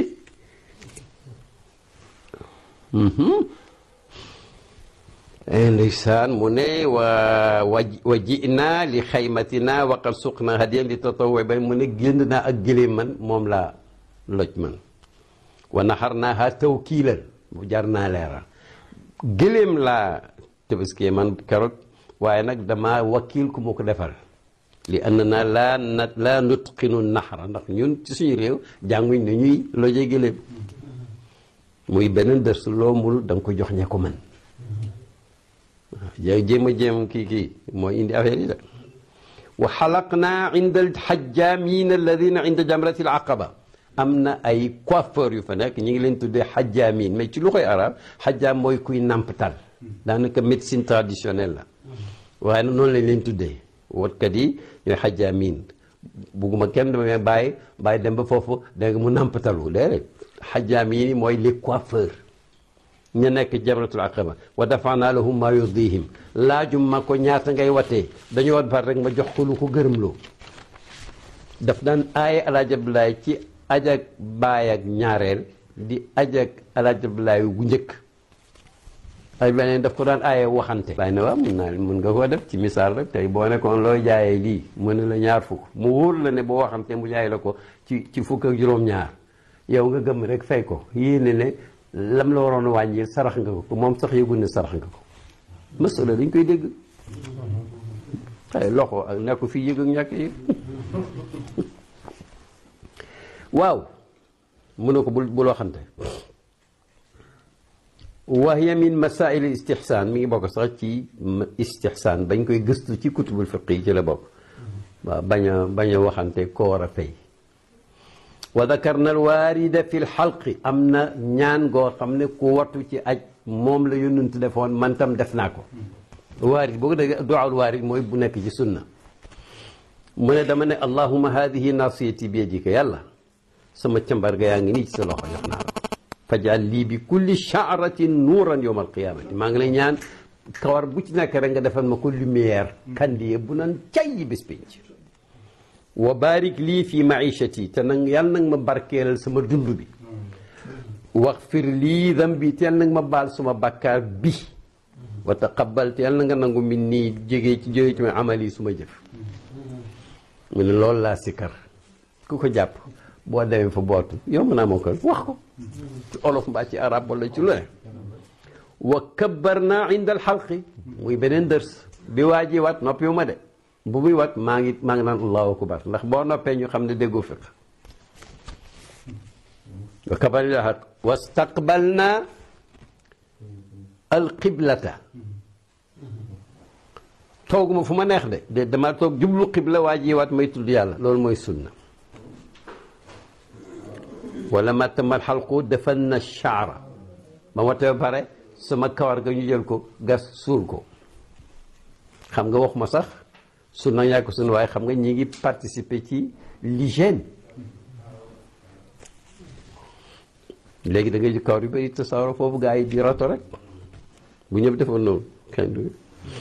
ndeysaan mu ne wa wa jinaa li xaymatina waqad suqna hadiyan li tatawwu bay mu ne génn naa ak gëléem man moom laa loj man wa naxar naa ha tawkiilan bu jar naa leeral gëléem laa tabaskiyee man keroog waaye nag dama wakiil ku ma ko defal li ànd naa laa na laa nutqinu naxara ndax ñun ci suñu réew jànguñ ne ñuy loje gëléem muy beneen dërs loo mul da nga ko jox ñe ko man jéem a jéem kii kii mooy indi affaire yi de wa xalaqnaa inda alxajjaamiin alladina inda jamrati alaqaba am na ay coiffeur yu fa nekk ñu ngi leen tuddee xajjaamiin mais ci lu koy arab xajjaam mooy kuy nampatal daanaka médecine traditionnelle la waaye nag noonu lañ leen tuddee wotkat yi ñooy xajjaamiin bugguma kenn dama bàyyi bàyyi dem ba foofu dégg nga mu nampatalu déedéet xajjaamiin yi mooy les coiffeurs ñu nekk jamratul aqaba wa dafanaa lahum maa yurdihim laajum ma ko ñaata ngay watee dañu wat bar rek ma jox ko lu ko gërëmloo daf daan aaye alaaj Abdoulaye ci ajak baay ak ñaareel di ajak alaaj Abdoulaye gu njëkk ay beneen daf ko daan aaye waxante bàyyi na waaw mun naa mun nga koo def ci misaal rek tey boo nekkoon looy jaayee lii mu ne la ñaar fukk mu wóor la ne boo waxante mu jaay la ko ci ci fukk ak juróom-ñaar yow nga gëm rek fay ko yéene ne lam la waroon a wàññi sarax nga ko moom sax yëgul ne sarax nga ko masala dañ koy dégg ay loxo ak nekk fii yëg ak ñàkk yëg waaw mu ne ko bul bul waxante wa hiya min masail istihsaan mi ngi bokk sax ci istihsaan bañ koy gëstu ci kutubul fiq yi ci la bokk waaw bañ a bañ a waxante ko war a fay wa dakarna alwaarida fi lxalqi am na ñaan goo xam ne ku wattu ci aj moom la yonent defoon man tam def naa ko waarid boo ko dégg duwaawul waarid mooy bu nekk ci sunna mu ne dama ne allahuma hadihi nasiyati bi yadika yàlla sama càmbar ga yaa ngi nii ci sa loxo jox naa la fajal lii bi kulli shaaratin nuuran yowma alqiyamati maa ngi lay ñaan kawar bu ci nekk rek nga defal ma ko lumière kandiye bu nan cay bis pénc wa barik lii fi maishati te nag yàlla nag ma barkeelal sama dund bi waxfir lii dambi te yàlla nag ma baal suma bàkkaar bi wa taqabbal te yàlla na nga nangu min nii jógee ci jógee ci ma amal yi suma jëf mu ne loolu laa sikkar ku ko jàpp boo demee fa bootu yomb naa moo ko wax ko ci olof mbaa ci arab wala ci lu ne wa kabbarna inda alxalqi muy beneen dërs bi waa ji wat noppiwu ma de bu muy wat maa ngi maa ngi naan allahu akbar ndax boo noppee ñu xam ne déggoo fiq wa kabbarna wastaqbalna alqiblata tooguma fu ma neex de de dama toog jublu qibla waa ji wat may tudd yàlla loolu mooy sunna wala ma tamal xalqu defan na chaara ma watee ba pare sama kawar ga ñu jël ko gas suul ko xam nga wax ma sax sunna ñàkk sunna waaye xam nga ñi ngi participer ci l'hygiène léegi da ngay ji kawar yu bëri tasaaro foofu gaa yi di rato rek bu ñëpp defoon noonu kenn du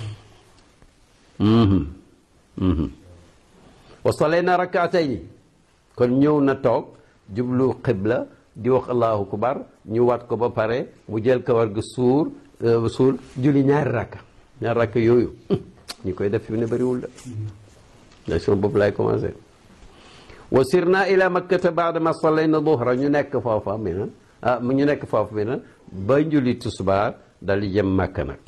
wa salayna rakaatayni kon ñëw na toog jublu xibla di wax allahu akbar ñu wat ko ba pare mu jël kawar ga suur suul julli ñaari rakka ñaari rakka yooyu ñi koy def fi ne bëriwul la da sama bopp laay commencé wa sirna ila makkata baada ma sallayna duhra ñu nekk foofa mi na ah ñu nekk foofu mi na ba julli tusbaar dal di jëm màkk nag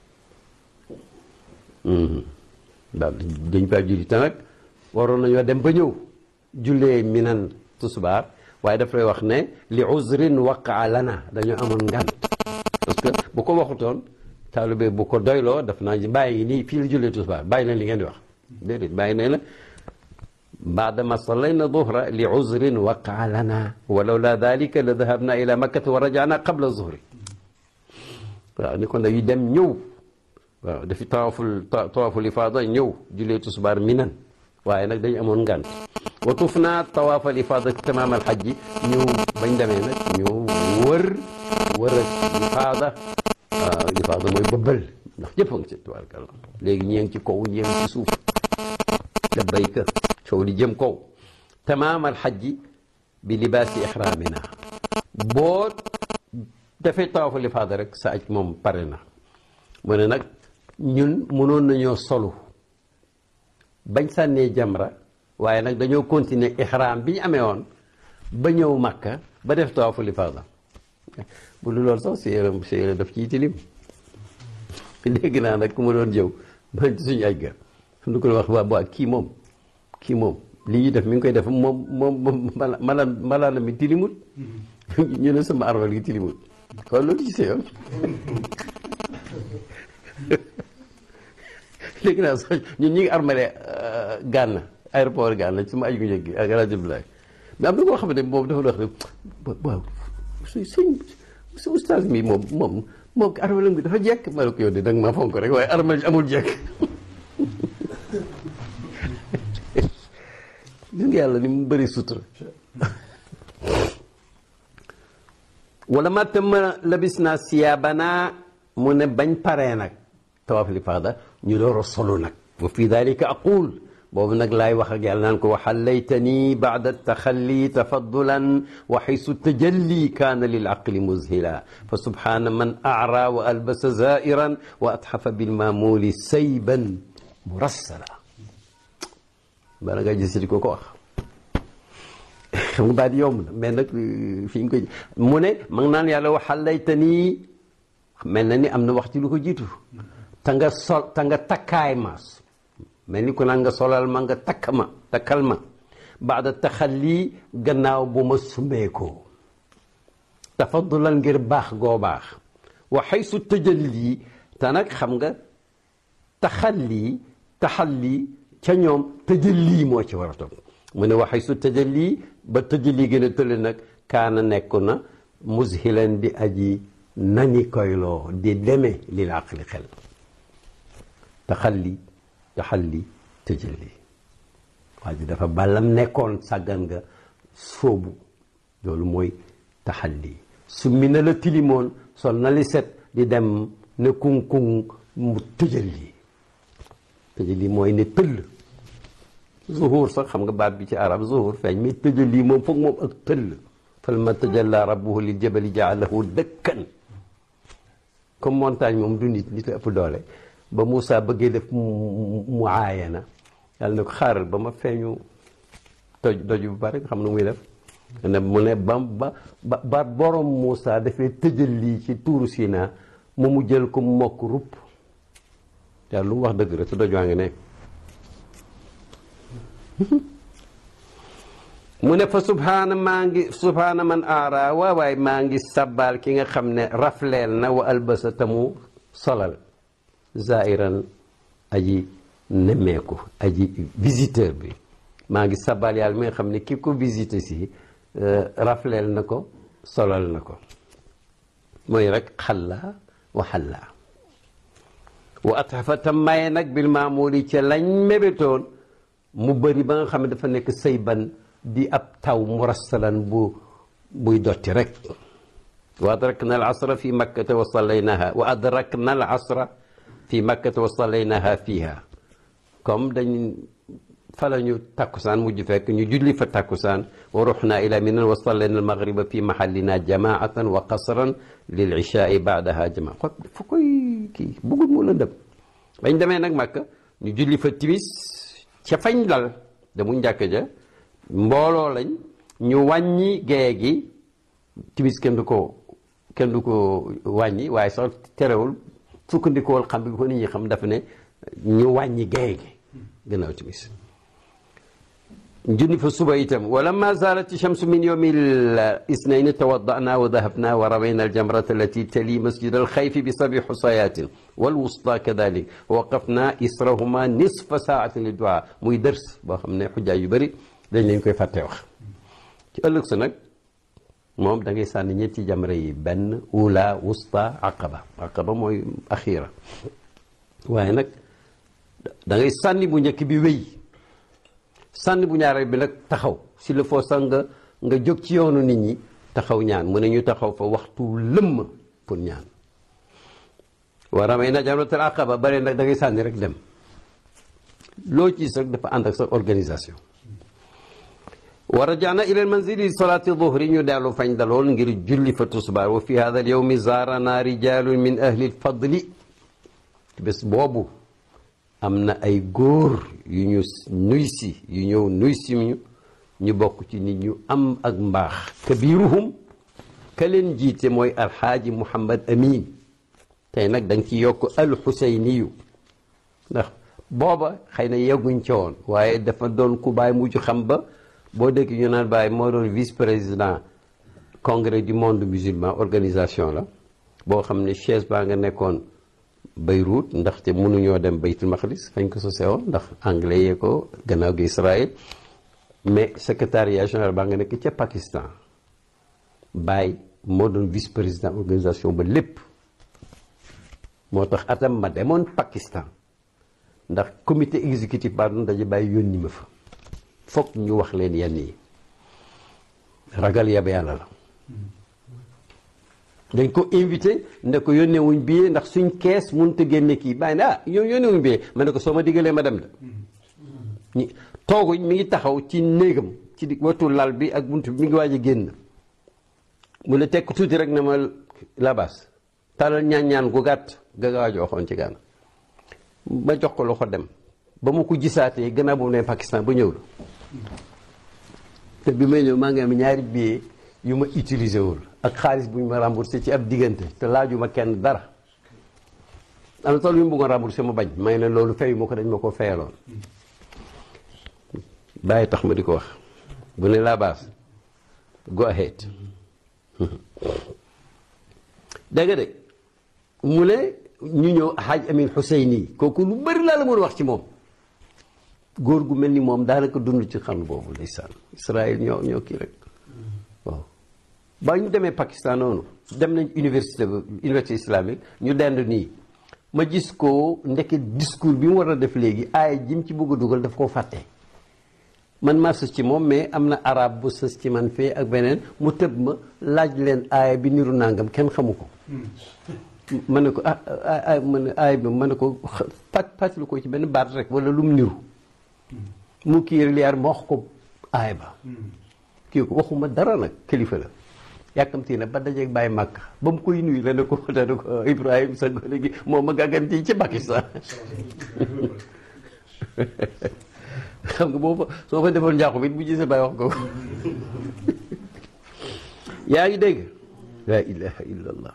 daal dañ faa julli te nag waroon nañoo dem ba ñëw jullee minan tusbaar waaye daf lay wax ne li uzrin waqaa lana dañoo amoon ngant parce que bu ko waxutoon taalibe bu ko doyloo daf naa bàyyi nii fii la jullee tusbaar bàyyi leen li ngeen di wax déedéet bàyyi ne la baadama sallayna duhra li uzrin waqaa lana walaw la dalika la dahabna ila makkata wa rajana qabla zuhri waaw ni ko nag yu dem ñëw waaw dafi tawaaful tawaaful ifaada ñëw jullee tusbaar minan waaye nag dañu amoon ngant wa tuf naa tawaafal ifaada tamaam alxajji ñëw bañ demee nag ñëw wër wër ak ifaada waaw ifaada mooy bëbbal ndax jëpp a ngi ci tubaarkalla léegi ñee ngi ci kaw ñee ngi ci suuf labbayka coow di jëm kaw tamaam alxajji bi libaasi ixraamina boo dafay tawaaful ifaada rek sa aj moom pare na mu ne nag ñun mënoon nañoo solu bañ sànnee jamra waaye nag dañoo continuer ihram bi ñu amee woon ba ñëw makka ba def tawaaful ifaada bu dul loolu sax séeréer séeréer daf ciy tilim dégg naa nag ku ma doon jëw man ci suñu aj ga du ko wax waa waa kii moom kii moom li ñuy def mi ngi koy def moom moom mala malaana mi tilimut ñu ne sama arwal gi tilimut kon loolu ci yoon léegi naa sax ñun ñi ngi armale Gànna aéroport Gànna su ma aju njëkk gi ak rajo Bilaay mais am na koo xam ne moom dafa wax ne waaw su suñ su ustaas mi moom moom moom armalam bi dafa jekk ma ne ko yow de danga maa fonk rek waaye armal amul jekk gis nga yàlla ni mu bëri sutura wala ma tëmma labis naa siyaabana mu ne bañ paree nag tawaaf li faada ñu door a solu nag wa fi dalika aqul boobu nag laay wax ak yàlla naan ko waxallaytani baada taxalli tafaddulan wa xaysu tajalli kaana lil aqli muzhila fa subhana man aara wa albasa zairan wa atxafa bilmamuli sayban murassala bala nga gis di ko ko wax xam nga baat yomb na mais nag fi ñu koy mu ne ma ngi naan yàlla waxallaytani mel na ni am na wax ci lu ko jiitu ta nga sol ta nga takkaay ma mel ni ku naan nga solal ma nga takk ma takkal ma baada taxalli gannaaw bu ma sumbeekoo tafaddulan ngir baax goo baax wa xaysu tajalli te nag xam nga taxalli taxalli ca ñoom tajalli moo ci war a toog mu ne wa xaysu tajalli ba tajalli gën a tële nag kaana nekku na muzhilan di aji nani koyloo di deme lil aqli xel taxalli taxalli tëjali waa ji dafa ballam nekkoon sàggan nga sóobu loolu mooy taxalli su mi na la tilimoon sol na li set di dem ne kuŋ-kuŋ mu tëjali tëjali mooy ne tëll zuhur sax xam nga baat bi ci arab zuhur feeñ mais tëjali moom foog moom ak tëll falamma tajalla rabbuhu lil jabali jaalahu dëkkan comme montagne moom du nit nit la ëpp doole ba Moussa bëggee def mu aayana yàlla ne ko xaaral ba ma feeñu toj doj bu bari xam nu muy def ne mu ne ba ba ba borom Moussa dafay tëjal lii ci tuuru Sina mu mu jël ko mokk rupp yàlla lu mu wax dëgg rek te doj waa ngi ne mu ne fa subhaana maa ngi subhaana man aara waawaay maa ngi sabbaal ki nga xam ne rafleel na wa albasa tamu solal zairan aji nemmeeku aji visiteur bi maa ngi sabal yàlla mi nga xam ne ki ko visité si rafleel na ko solal na ko mooy rek xalla wa xalla wa atxafa tam maye nag bil maamuli ca lañ mébétoon mu bëri ba nga xam ne dafa nekk sayban di ab taw murassalan bu buy dotti rek wa adrakna al asra fi makkata wa sallaynaha wa adrakna al asra fi makkata wa sallaynaha fiha comme dañ fa la ñu takkusaan mujj fekk ñu julli fa takkusaan wa ruxna ila minan wa sallayna al maghriba fi mahallina jamaatan wa qasran lil ishaai baadaha jamaa ko fu koy kii bëggul mu la dem bañ demee nag makka ñu julli fa timis ca fañ dal damu njàkk ja mbooloo lañ ñu wàññi gee gi timis kenn du ko kenn du ko wàññi waaye sax terewul sukkandikool xam bi ko nit ñi xam dafa ne ñu wàññi gay gi gannaaw timis junni fa suba itam wala ma zalat shamsu min yawmi al isnayn tawaddana wa dahabna wa rawayna al jamrata allati tali masjid al khayf bi sabi husayatin wal wusta kadalik wa waqafna israhuma nisfa saatin li du'a muy dërs boo xam ne xujjaay yu bëri dañ leen koy fàtte wax ci ëllëg sa nag moom da ngay sànni ñetti jamra yi benn ula wusta aqaba aqaba mooy axira waaye nag da ngay sànni bu njëkk bi wéy sànni bu ñaareel bi nag taxaw si le faut sax nga nga jóg ci yoonu nit ñi taxaw ñaan mu ne ñu taxaw fa waxtu lëmm pour ñaan wa ramayna jamratul aqaba bare nag da ngay sànni rek dem loo ci rek dafa ànd ak sa organisation wa rajana ila almanzili solati duhri ñu dellu fañ dalool ngir julli fa tusbaar wa fi hada al yawmi zaarana rijalun min ahli lfadli bés boobu am na ay góor yu ñu nuy si yu ñëw nuy si ñu ñu bokk ci nit ñu am ak mbaax kabiruhum ka leen jiite mooy alxaaji muhammad amin tey nag da nga ci yokk alxuseyniyu ndax booba xëy na yegguñ ca woon waaye dafa doon ku bàyyi mujj xam ba boo dégg ñu naan bàyyi moo doon vice président congrès du monde musulman organisation la boo xam ne chaise baa nga nekkoon Beyrouth ndaxte mënuñoo dem Baytul Maqdis fañ ko sosee woon ndax anglais yee ko gannaaw gi Israël mais secrétariat général baa nga nekk ca Pakistan Baye moo doon vice président organisation ba lépp moo tax atam ma demoon Pakistan ndax comité exécutif baa doon daje Baye yónni ma fa foog ñu wax leen yenn yi ragal yab yàlla la dañ ko invité ne ko yónnee wuñ billet ndax suñ kees mënut a génne kii bàyyi ne ah yow yónnee wuñ billet ma ne ko soo ma diggalee ma dem de ñi tooguñ mi ngi taxaw ci néegam ci di wetu lal bi ak bunt bi mi ngi waaj a génn mu ne tekk tuuti rek ne ma labas talal ñaan-ñaan gu gàtt ga nga waaj waxoon ci gànn ma jox ko loxo dem ba ma ko gisaatee gannaaw boobu ne Pakistan ba ñëw la te bi may ñëw maa ngi am ñaari billet yu ma utilisé wul ak xaalis bu ñu ma remboursé ci ab diggante te laajuma kenn dara am na tool yu mu bëggoon remboursé ma bañ may ne loolu fayu ma ko dañ ma ko fayaloon bàyyi tax ma di ko wax bu ne la base go ahead dégg nga de mu ne ñu ñëw Hadj Amin Husseini kooku lu bëri laa la mën a wax ci moom góor gu mel ni moom daanaka dund ci xam boobu ndeysaan Israël ñoo ñoo kii rek waaw ba ñu demee Pakistan noonu dem nañ université université islamique ñu dend nii ma gis ko ndeke discours bi mu war a def léegi aaya jim ci bëgg a dugal daf koo fàtte man maa sës ci moom mais am na arab bu sës ci man fee ak beneen mu tëb ma laaj leen aaya bi niru nangam kenn xamu ko ma ne ko ah ah ma ne aaya bi ma ne ko fàtt fàttali ko ci benn baat rek wala lu mu niru mu kii liyaar ma wax ko aaya ba kii ko waxuma dara nag kilifa la yàkkamti na ba dajeeg bàyyi màkk ba mu koy nuyu la ne ko da ne ko Ibrahima sa gone gi moom ma gàgganti ci Pakistan xam nga boo fa soo fa defoon njaaxu bi bu gisee bàyyi wax ko yaa ngi dégg la ilaha illa allah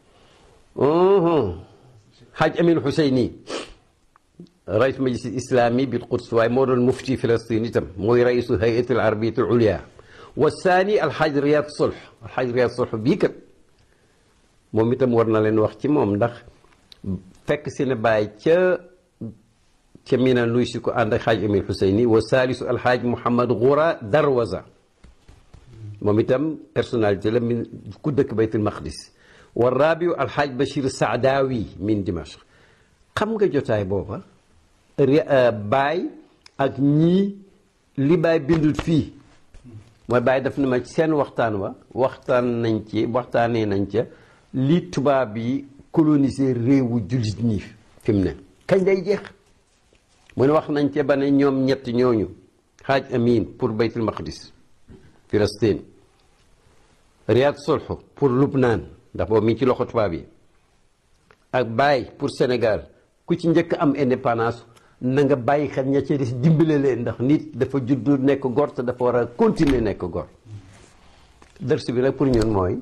Haj Amin Husseini rais majlis islami bil Quds waaye moo doon mufti Filastin itam mooy raisu hayat al arabiyat al ulia wa saani alxaaj Riyad Sulh alxaaj Riyad Sulh bii kat moom itam war na leen wax ci moom ndax fekk si ne bàyyi ca ca Mina nuy si ko ànd ak xaaj Amin Husseini wa saalisu alxaaj Mouhamad Goura Darwaza moom itam personnalité la min ku dëkk Baytul Maqdis wa rabiu alxaaj Bachir Saadawi min Dimashq xam nga jotaay booba baay ak ñii li baay bindut fii mooy bàyyi daf ne ma seen waxtaan wa waxtaan nañ ci waxtaanee nañ ca li tubaab yi coloniser réewu jullit ñi fi mu ne kañ lay jeex mu ne wax nañ ca ba ne ñoom ñett ñooñu xaaj amin pour baytul maqdis Palestine Riyad Sulh pour Lubnaan ndax boobu mi ngi ci loxo tubaab yi ak Baye pour Sénégal ku ci njëkk am indépendance na nga bàyyi xel ña ci des dimbale leen ndax nit dafa juddu nekk gor te dafa war a continuer nekk gor dërs bi nag pour ñun mooy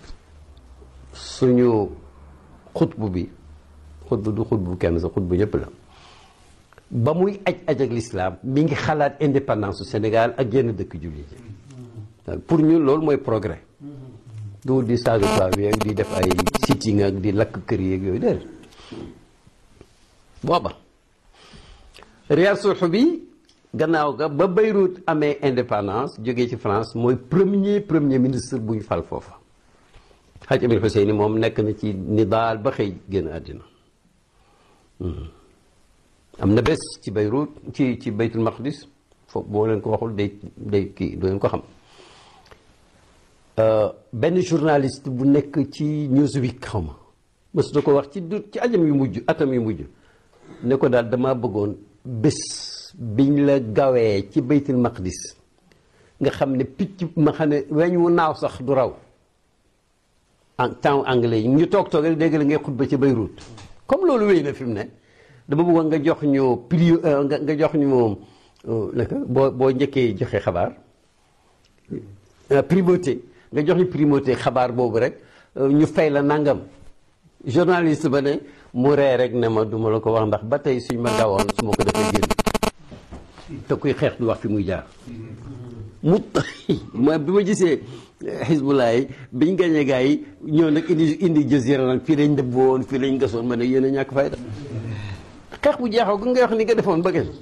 suñu xutbu bi xutbu du xutbu kenn sa xutbu ñëpp la ba muy aj aj ak lislaam mi ngi xalaat indépendance su Sénégal ak yenn dëkk jullit yi pour ñun loolu mooy progrès du di saaga tubaab yi di def ay sitting ak di lakk kër yeeg yooyu déedéet booba Riyad Sulh bi gannaaw ga ba Beyrouth amee indépendance jógee ci France mooy premier premier ministre bu ñu fal foofa Hadj Amin Husseini moom nekk na ci ni daal ba xëy génn àddina am na bés ci Beyrouth ci ci Baytul Maqdis foofu boo leen ko waxul day day kii doo leen ko xam benn journaliste bu nekk ci Newsweek xaw ma mës na ko wax ci du ci ajam yu mujj atam yu mujj ne ko daal dama bëggoon bés biñ la gawee ci baytul maqdis nga xam ne picc ma xam ne weñ wu naaw sax du raw en temps anglais yi ñu toog toog rek dégg la ngay xutba ci Beyrouth comme loolu wéy na fi mu ne dama bëggoon nga jox ñu pri nga jox ñu moom naka boo boo njëkkee joxe xabaar primauté nga jox ñu primauté xabaar boobu rek ñu fay la nangam journaliste ba ne mu ree rek ne ma duma la ko wax ndax ba tey suñ ma gawoon su ma ko defee génn te kuy xeex du wax fi muy jaar mu ma bi ma gisee xisbullah yi biñ gañee gars yi ñëw nag indi indi jazira nag fii lañ dëbb woon fii lañ gasoon ma ne yéen a ñàkk fayda xeex bu jeexaw gu ngay wax ni nga defoon ba gañ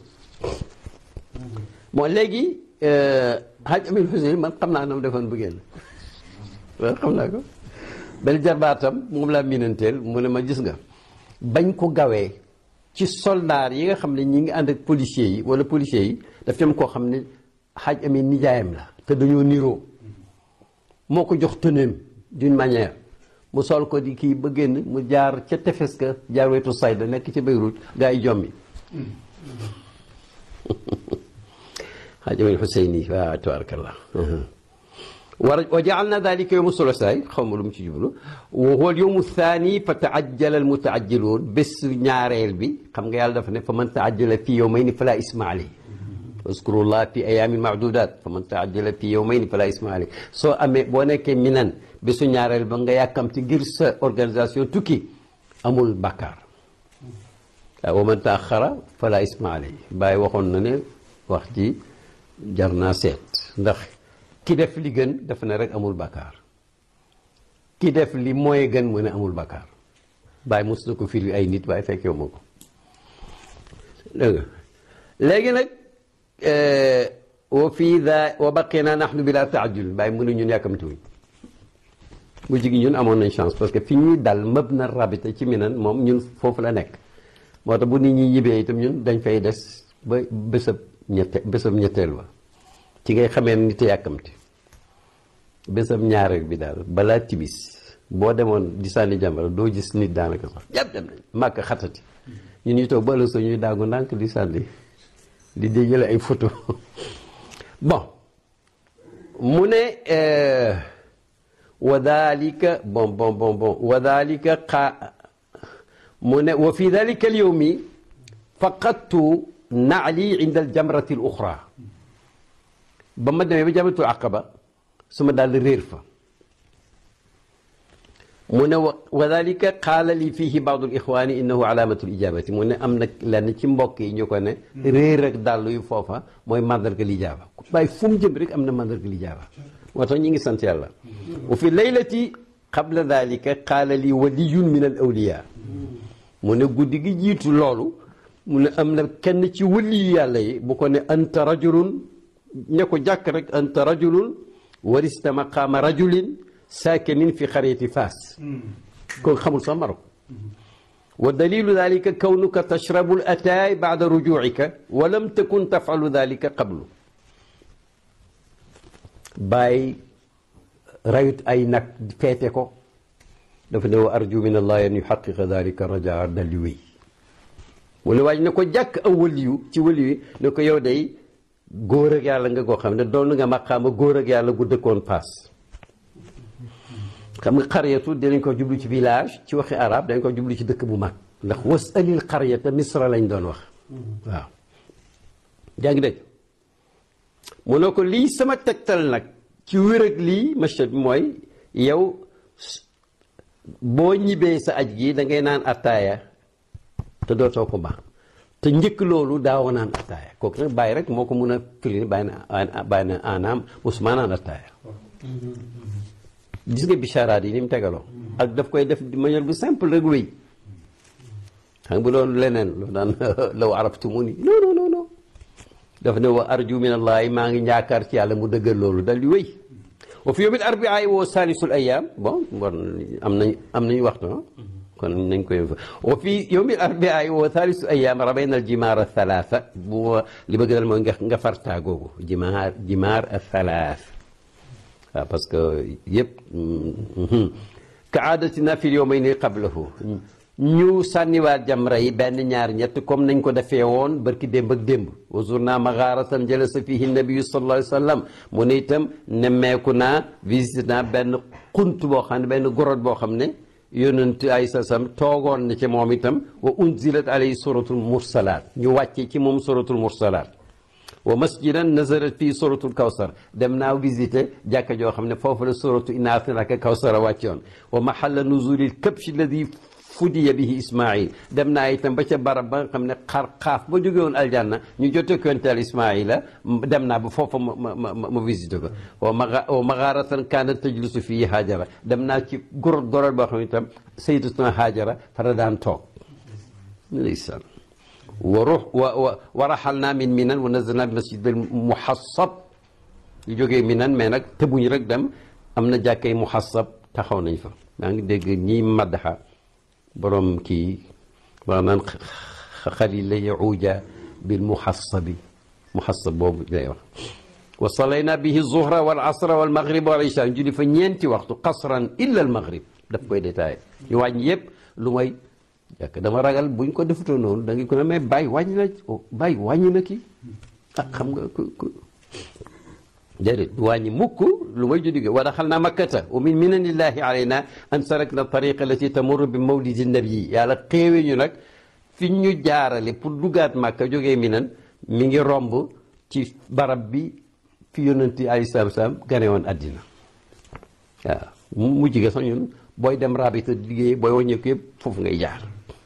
bon léegi Hadj Amin Hussein man xam naa na mu defoon bu génn waaw xam naa ko benn jarbaatam moom laa miinanteel mu ne ma gis nga bañ ko gawee ci soldaar yi nga xam ne ñi ngi ànd ak policiers yi wala policiers yi daf ci am koo xam ne Hadj Amin nijaayam la te dañoo niroo moo ko jox tëneem d'une manière mu sol ko di kii ba génn mu jaar ca tefes ka jaar wetu Sayda nekk ci Beyrouth gaa yi jommi Hadj Amin Hussein waaw tabarakallah wa jaalna dalika yowmu sulasaay xaw ma lu mu ci jublu wa huwa yowmu thani fa taajjala al mutaajjiluun bés ñaareel bi xam nga yàlla dafa ne fa man taajjala fi yowmayni fala isma alay waskurullah fi ayamin maadudat fa man taajjala fi yowmayni fala isma alay soo amee boo nekkee minan bésu ñaareel ba nga yàkkamti ngir sa organisation tukki amul bàkkaar waaw wa man taaxara fala isma alay bàyyi waxoon na ne wax ji jar naa seet ndax ki def li gën dafa ne rek amul bàkkaar ki def li mooy gën mu ne amul bàkkaar bàyyi mos na ko firi ay nit waaye fekk yow ma ko dégg nga léegi nag wa fii da wa baqina nahnu bila taajul bàyyi mu ne ñun yàkkamtuwuñ bu jigi ñun amoon nañ chance parce que fi ñuy dal mëb na rabita ci minan moom ñun foofu la nekk moo tax bu nit ñi ñibbee itam ñun dañ fay des ba bésab ñette bésab ñetteel ba ci ngay xamee nit a yàkkamti bésab ñaareel bi daal balaa tibis boo demoon di sànni jàmbara doo gis nit daanaka sax yàpp dem nañ màkk xatati ñun ñu toog ba ëllëg ñuy daagu ndànk di sànni di déjale ay photo bon mu ne wa dalika bon bon bon bon wa dalika xaa mu ne wa fi dalika al yawmi faqadtu naali inda al jamrati al uxra ba ma demee ba jamratul aqaba su ma daal réer fa mu ne wa dalika qaala li fihi baadu lixwaani innahu alaamatu lijabati mu ne am na lenn ci mbokk yi ñu ko ne réer ak dàll yu foofa mooy mandarga lijaaba waaye fu mu jëm rek am na mandarga lijaaba moo tax ñu ngi sant yàlla wa fi laylati qabla dalika qaala li waliyun min al awliya mu ne guddi gi jiitu loolu mu ne am na kenn ci waliyu yàlla yi bu ko ne anta rajulun ñe ko jàkk rek anta rajulun warista maqaama rajulin saakinin fi xariyati faas kooku xamul sax Marok wa dalilu dalika kawnuka tashrabu l ataay baada rujuucika wa lam takun tafalu dalika qablu bàyyi rayut ay nag feete ko dafa ne wa arju min allahi an yuxaqiqa dalika rajaa daldi wéy mu ne waaj ne ko jàkk aw waliyu ci waliyu ne ko yow day góor ak yàlla nga koo xam ne doon nga maqaama góor ak yàlla gu dëkkoon paas xam nga xaryatu dinañ ko jublu ci village ci waxi arab dañ ko jublu ci dëkk bu mag ndax wasalil xaryata misra lañ doon wax waaw yaa ngi dégg mu ne ko lii sama tegtal nag ci wér ak lii machet bi mooy yow boo ñibbee sa aj gi da ngay naan attaaya te dootoo ko baax te njëkk loolu daawa naan attaaya kooku nag bàyyi rek moo ko mun a firi bàyyi na bàyyi na anaam musuma naan attaaya gis nga bicharaat yi ni mu tegaloo ak daf koy def de manière bu simple rek wéy xam nga bu doon leneen lu daan law araftumuni non non non non daf ne wa arju min allahi maa ngi njaakaar ci yàlla mu dëggal loolu dal di wéy wa fi yawmil arbiaa woo salisul ayam bon bon am nañ am nañu waxtu kon nañ koy wa fi yawmil arbiaa wa salisul ayam rabayna al jimaar al thalatha bu li bëgg dal mooy nga nga fartaa googu jimaar jimaar al thalath waaw parce que yëpp ka aadatina fi yawmayni qablahu ñu sànniwaat jamra yi benn ñaar ñett comme nañ ko defee woon barki démb ak démb wa zurna magharatan jalasa fihi nabiyu sallallahu alayhi wa sallam mu ne itam nemmeeku naa visité naa benn xunt boo xam ne benn gorot boo xam ne yonent ay sa sam toogoon na ci moom itam wa unzilat alayhi suratul mursalaat ñu wàcce ci moom suratul mursalaat wa masjidan nazarat fii suratul kawsar dem naa visité jàkka joo xam ne foofu la suratu inna a'taynaka kawsara wàccoon wa mahalla nuzulil kabshi alladi fudiya bihi ismail dem naa itam ba ca barab ba nga xam ne xar xaaf ba jóge woon aljanna ñu jote konteel ismaila dem naa ba foofa ma ma ma ma visité ko wa maga wa magaaratan kaanat tajlisu fii haajara dem naa ci gorot gorot boo xam ne itam sayyidatuna haajara fara daan toog ndeysaan wa ruux wa wa wa raxalnaa min minan wa nazalnaa bi masjid al muhassab yu jógee minan mais nag tëbuñ rek dem am na jàkkay muhassab taxaw nañ fa maa ngi dégg ñiy maddaxa borom kii wax naan xalil la yahuuja bil muhassabi muhassab boobu lay wax wa salayna bihi zuhra wal asra wal maghrib wal isha julli fa ñeenti waxtu qasran illa al maghrib daf koy détaillé ñu wàññi yëpp lu may jàkk dama ragal buñ ko defutoo noonu da nga ko ne mais bàyyi wàññi na bàyyi wàññi na kii ah xam nga ku ku déedéet du wàññi mukk lu may judige wa daxalna makkata wa min minanillahi alayna an sarakna tariqa allati tamurru bi mawlidi nabii yàlla xéewe ñu nag fi ñu jaarale pour dugaat màkka jógee minan mi ngi romb ci barab bi fi yonanti alayhi salaatu salaam gane woon àddina waaw mu jige sax ñun booy dem rabita liggéey booy wàññeeku yëpp foofu ngay jaar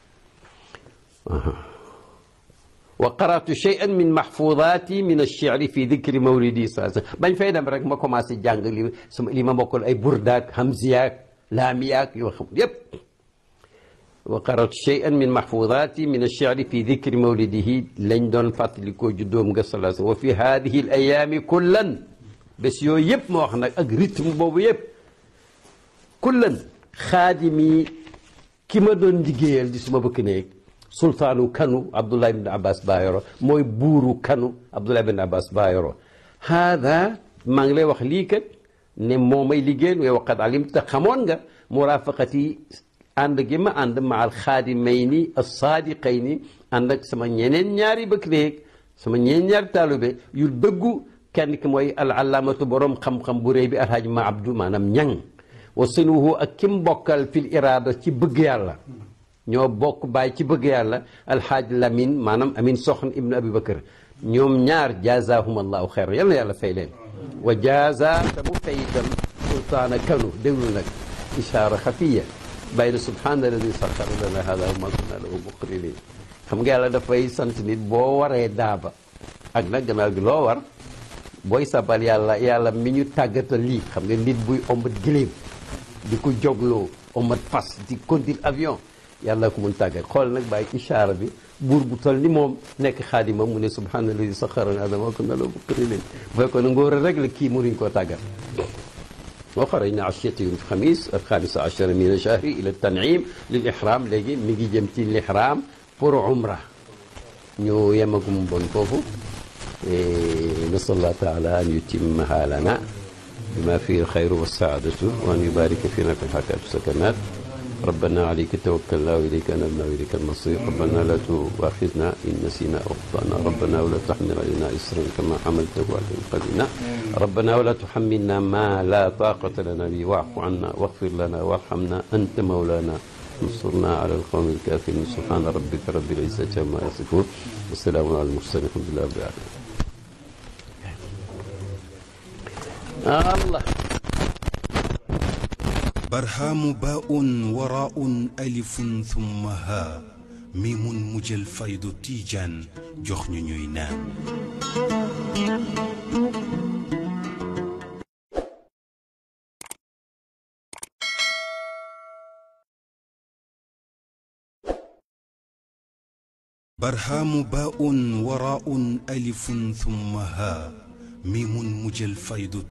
wa qaratu cheyan min mahfudati min alcheri fi dicri mawlidi sa bañ fay dem rek ma commencé jàng li sama li ma mokkal ay burdaak hamziyaak laamiyaak yoo xam yépp wa qaratu cheyan min mahfudati min alcheri fi dicri mawlidihi lañ doon fàttalikoo juddoom nga sala wa fi hadihi al ayaami kullan bés yooyu yëpp ma wax nag ak rythme boobu yëpp kullan xaadimi ki ma doon liggéeyal di suma bëkk néeg sultaanu kanu abdullah ibn abbas bayoro mooy buuru kanu abdullah ibn abbas bayoro haada maa ngi lay wax lii kat ne moo may liggéeyal way waqat alim te xamoon nga murafaqati ànd gi ma ànd ma al xaadimayni assaadiqayni ànd ak sama ñeneen ñaari bëkk néeg sama ñeneen ñaari taalube yu dëggu kenn ki mooy al allaamatu borom xam-xam bu réy bi alhaaji ma abdou maanaam ñang wa sinuhu ak kim bokkal fil iraada ci bëgg yàlla ñoo bokk bàyyi ci bëgg yàlla alhaaj lamin maanaam amin soxna ibnu abi bakar ñoom ñaar jaazahum allahu xeyran yal na yàlla fay leen wa jaaza te mu fay itam sultaana kanu déglu nag ishaara xafiya bayna subhaana alladi saxara lana hada wa ma kunna lahu muqrinin xam nga yàlla dafay sant nit boo waree daaba ak nag gannaaw gi loo war booy sabal yàlla yàlla mi ñu tàggatal lii xam nga nit buy ombat giléem di ko jogloo ombat fas di conduire avion yàlla ko mun tàggat xool nag bàyyi ishaara bi buur bu toll ni moom nekk xaadima mu ne subhaanallazi saxara lana ma kunna lahu muqrinin bu fekkoon ne ngóor rek la kii mënuñ koo tàggat wa xarajna ashiyata yawm alxamis alxamisa achara min achahri ila tanim lil ihram léegi mi ngi jëm ci l'ihram pour umra ñu yemagum bon foofu nasal allah taala an yutimmaha lana bima fihi alxayru wassaadatu wa an yubarika fina fi lxakaat sakanat ربنا عليك توكلنا وإليك أنبنا وإليك المصير ربنا لا تؤاخذنا إن نسينا أو أخطأنا ربنا ولا تحمل علينا إسرا كما حملته على من قبلنا ربنا ولا تحملنا ما لا طاقة لنا به واعف عنا واغفر لنا وارحمنا أنت مولانا انصرنا على القوم الكافرين سبحان ربك رب العزة عما يصفون والسلام على المرسلين الحمد لله رب العالمين الله barhaamu baa'un waraa'un alifun thumma haa miimun mu jël faydu tiijaan jox ñu ñuy naan barhaamu baa'un waraa'un alifun thumma haa miimun mu jël faydu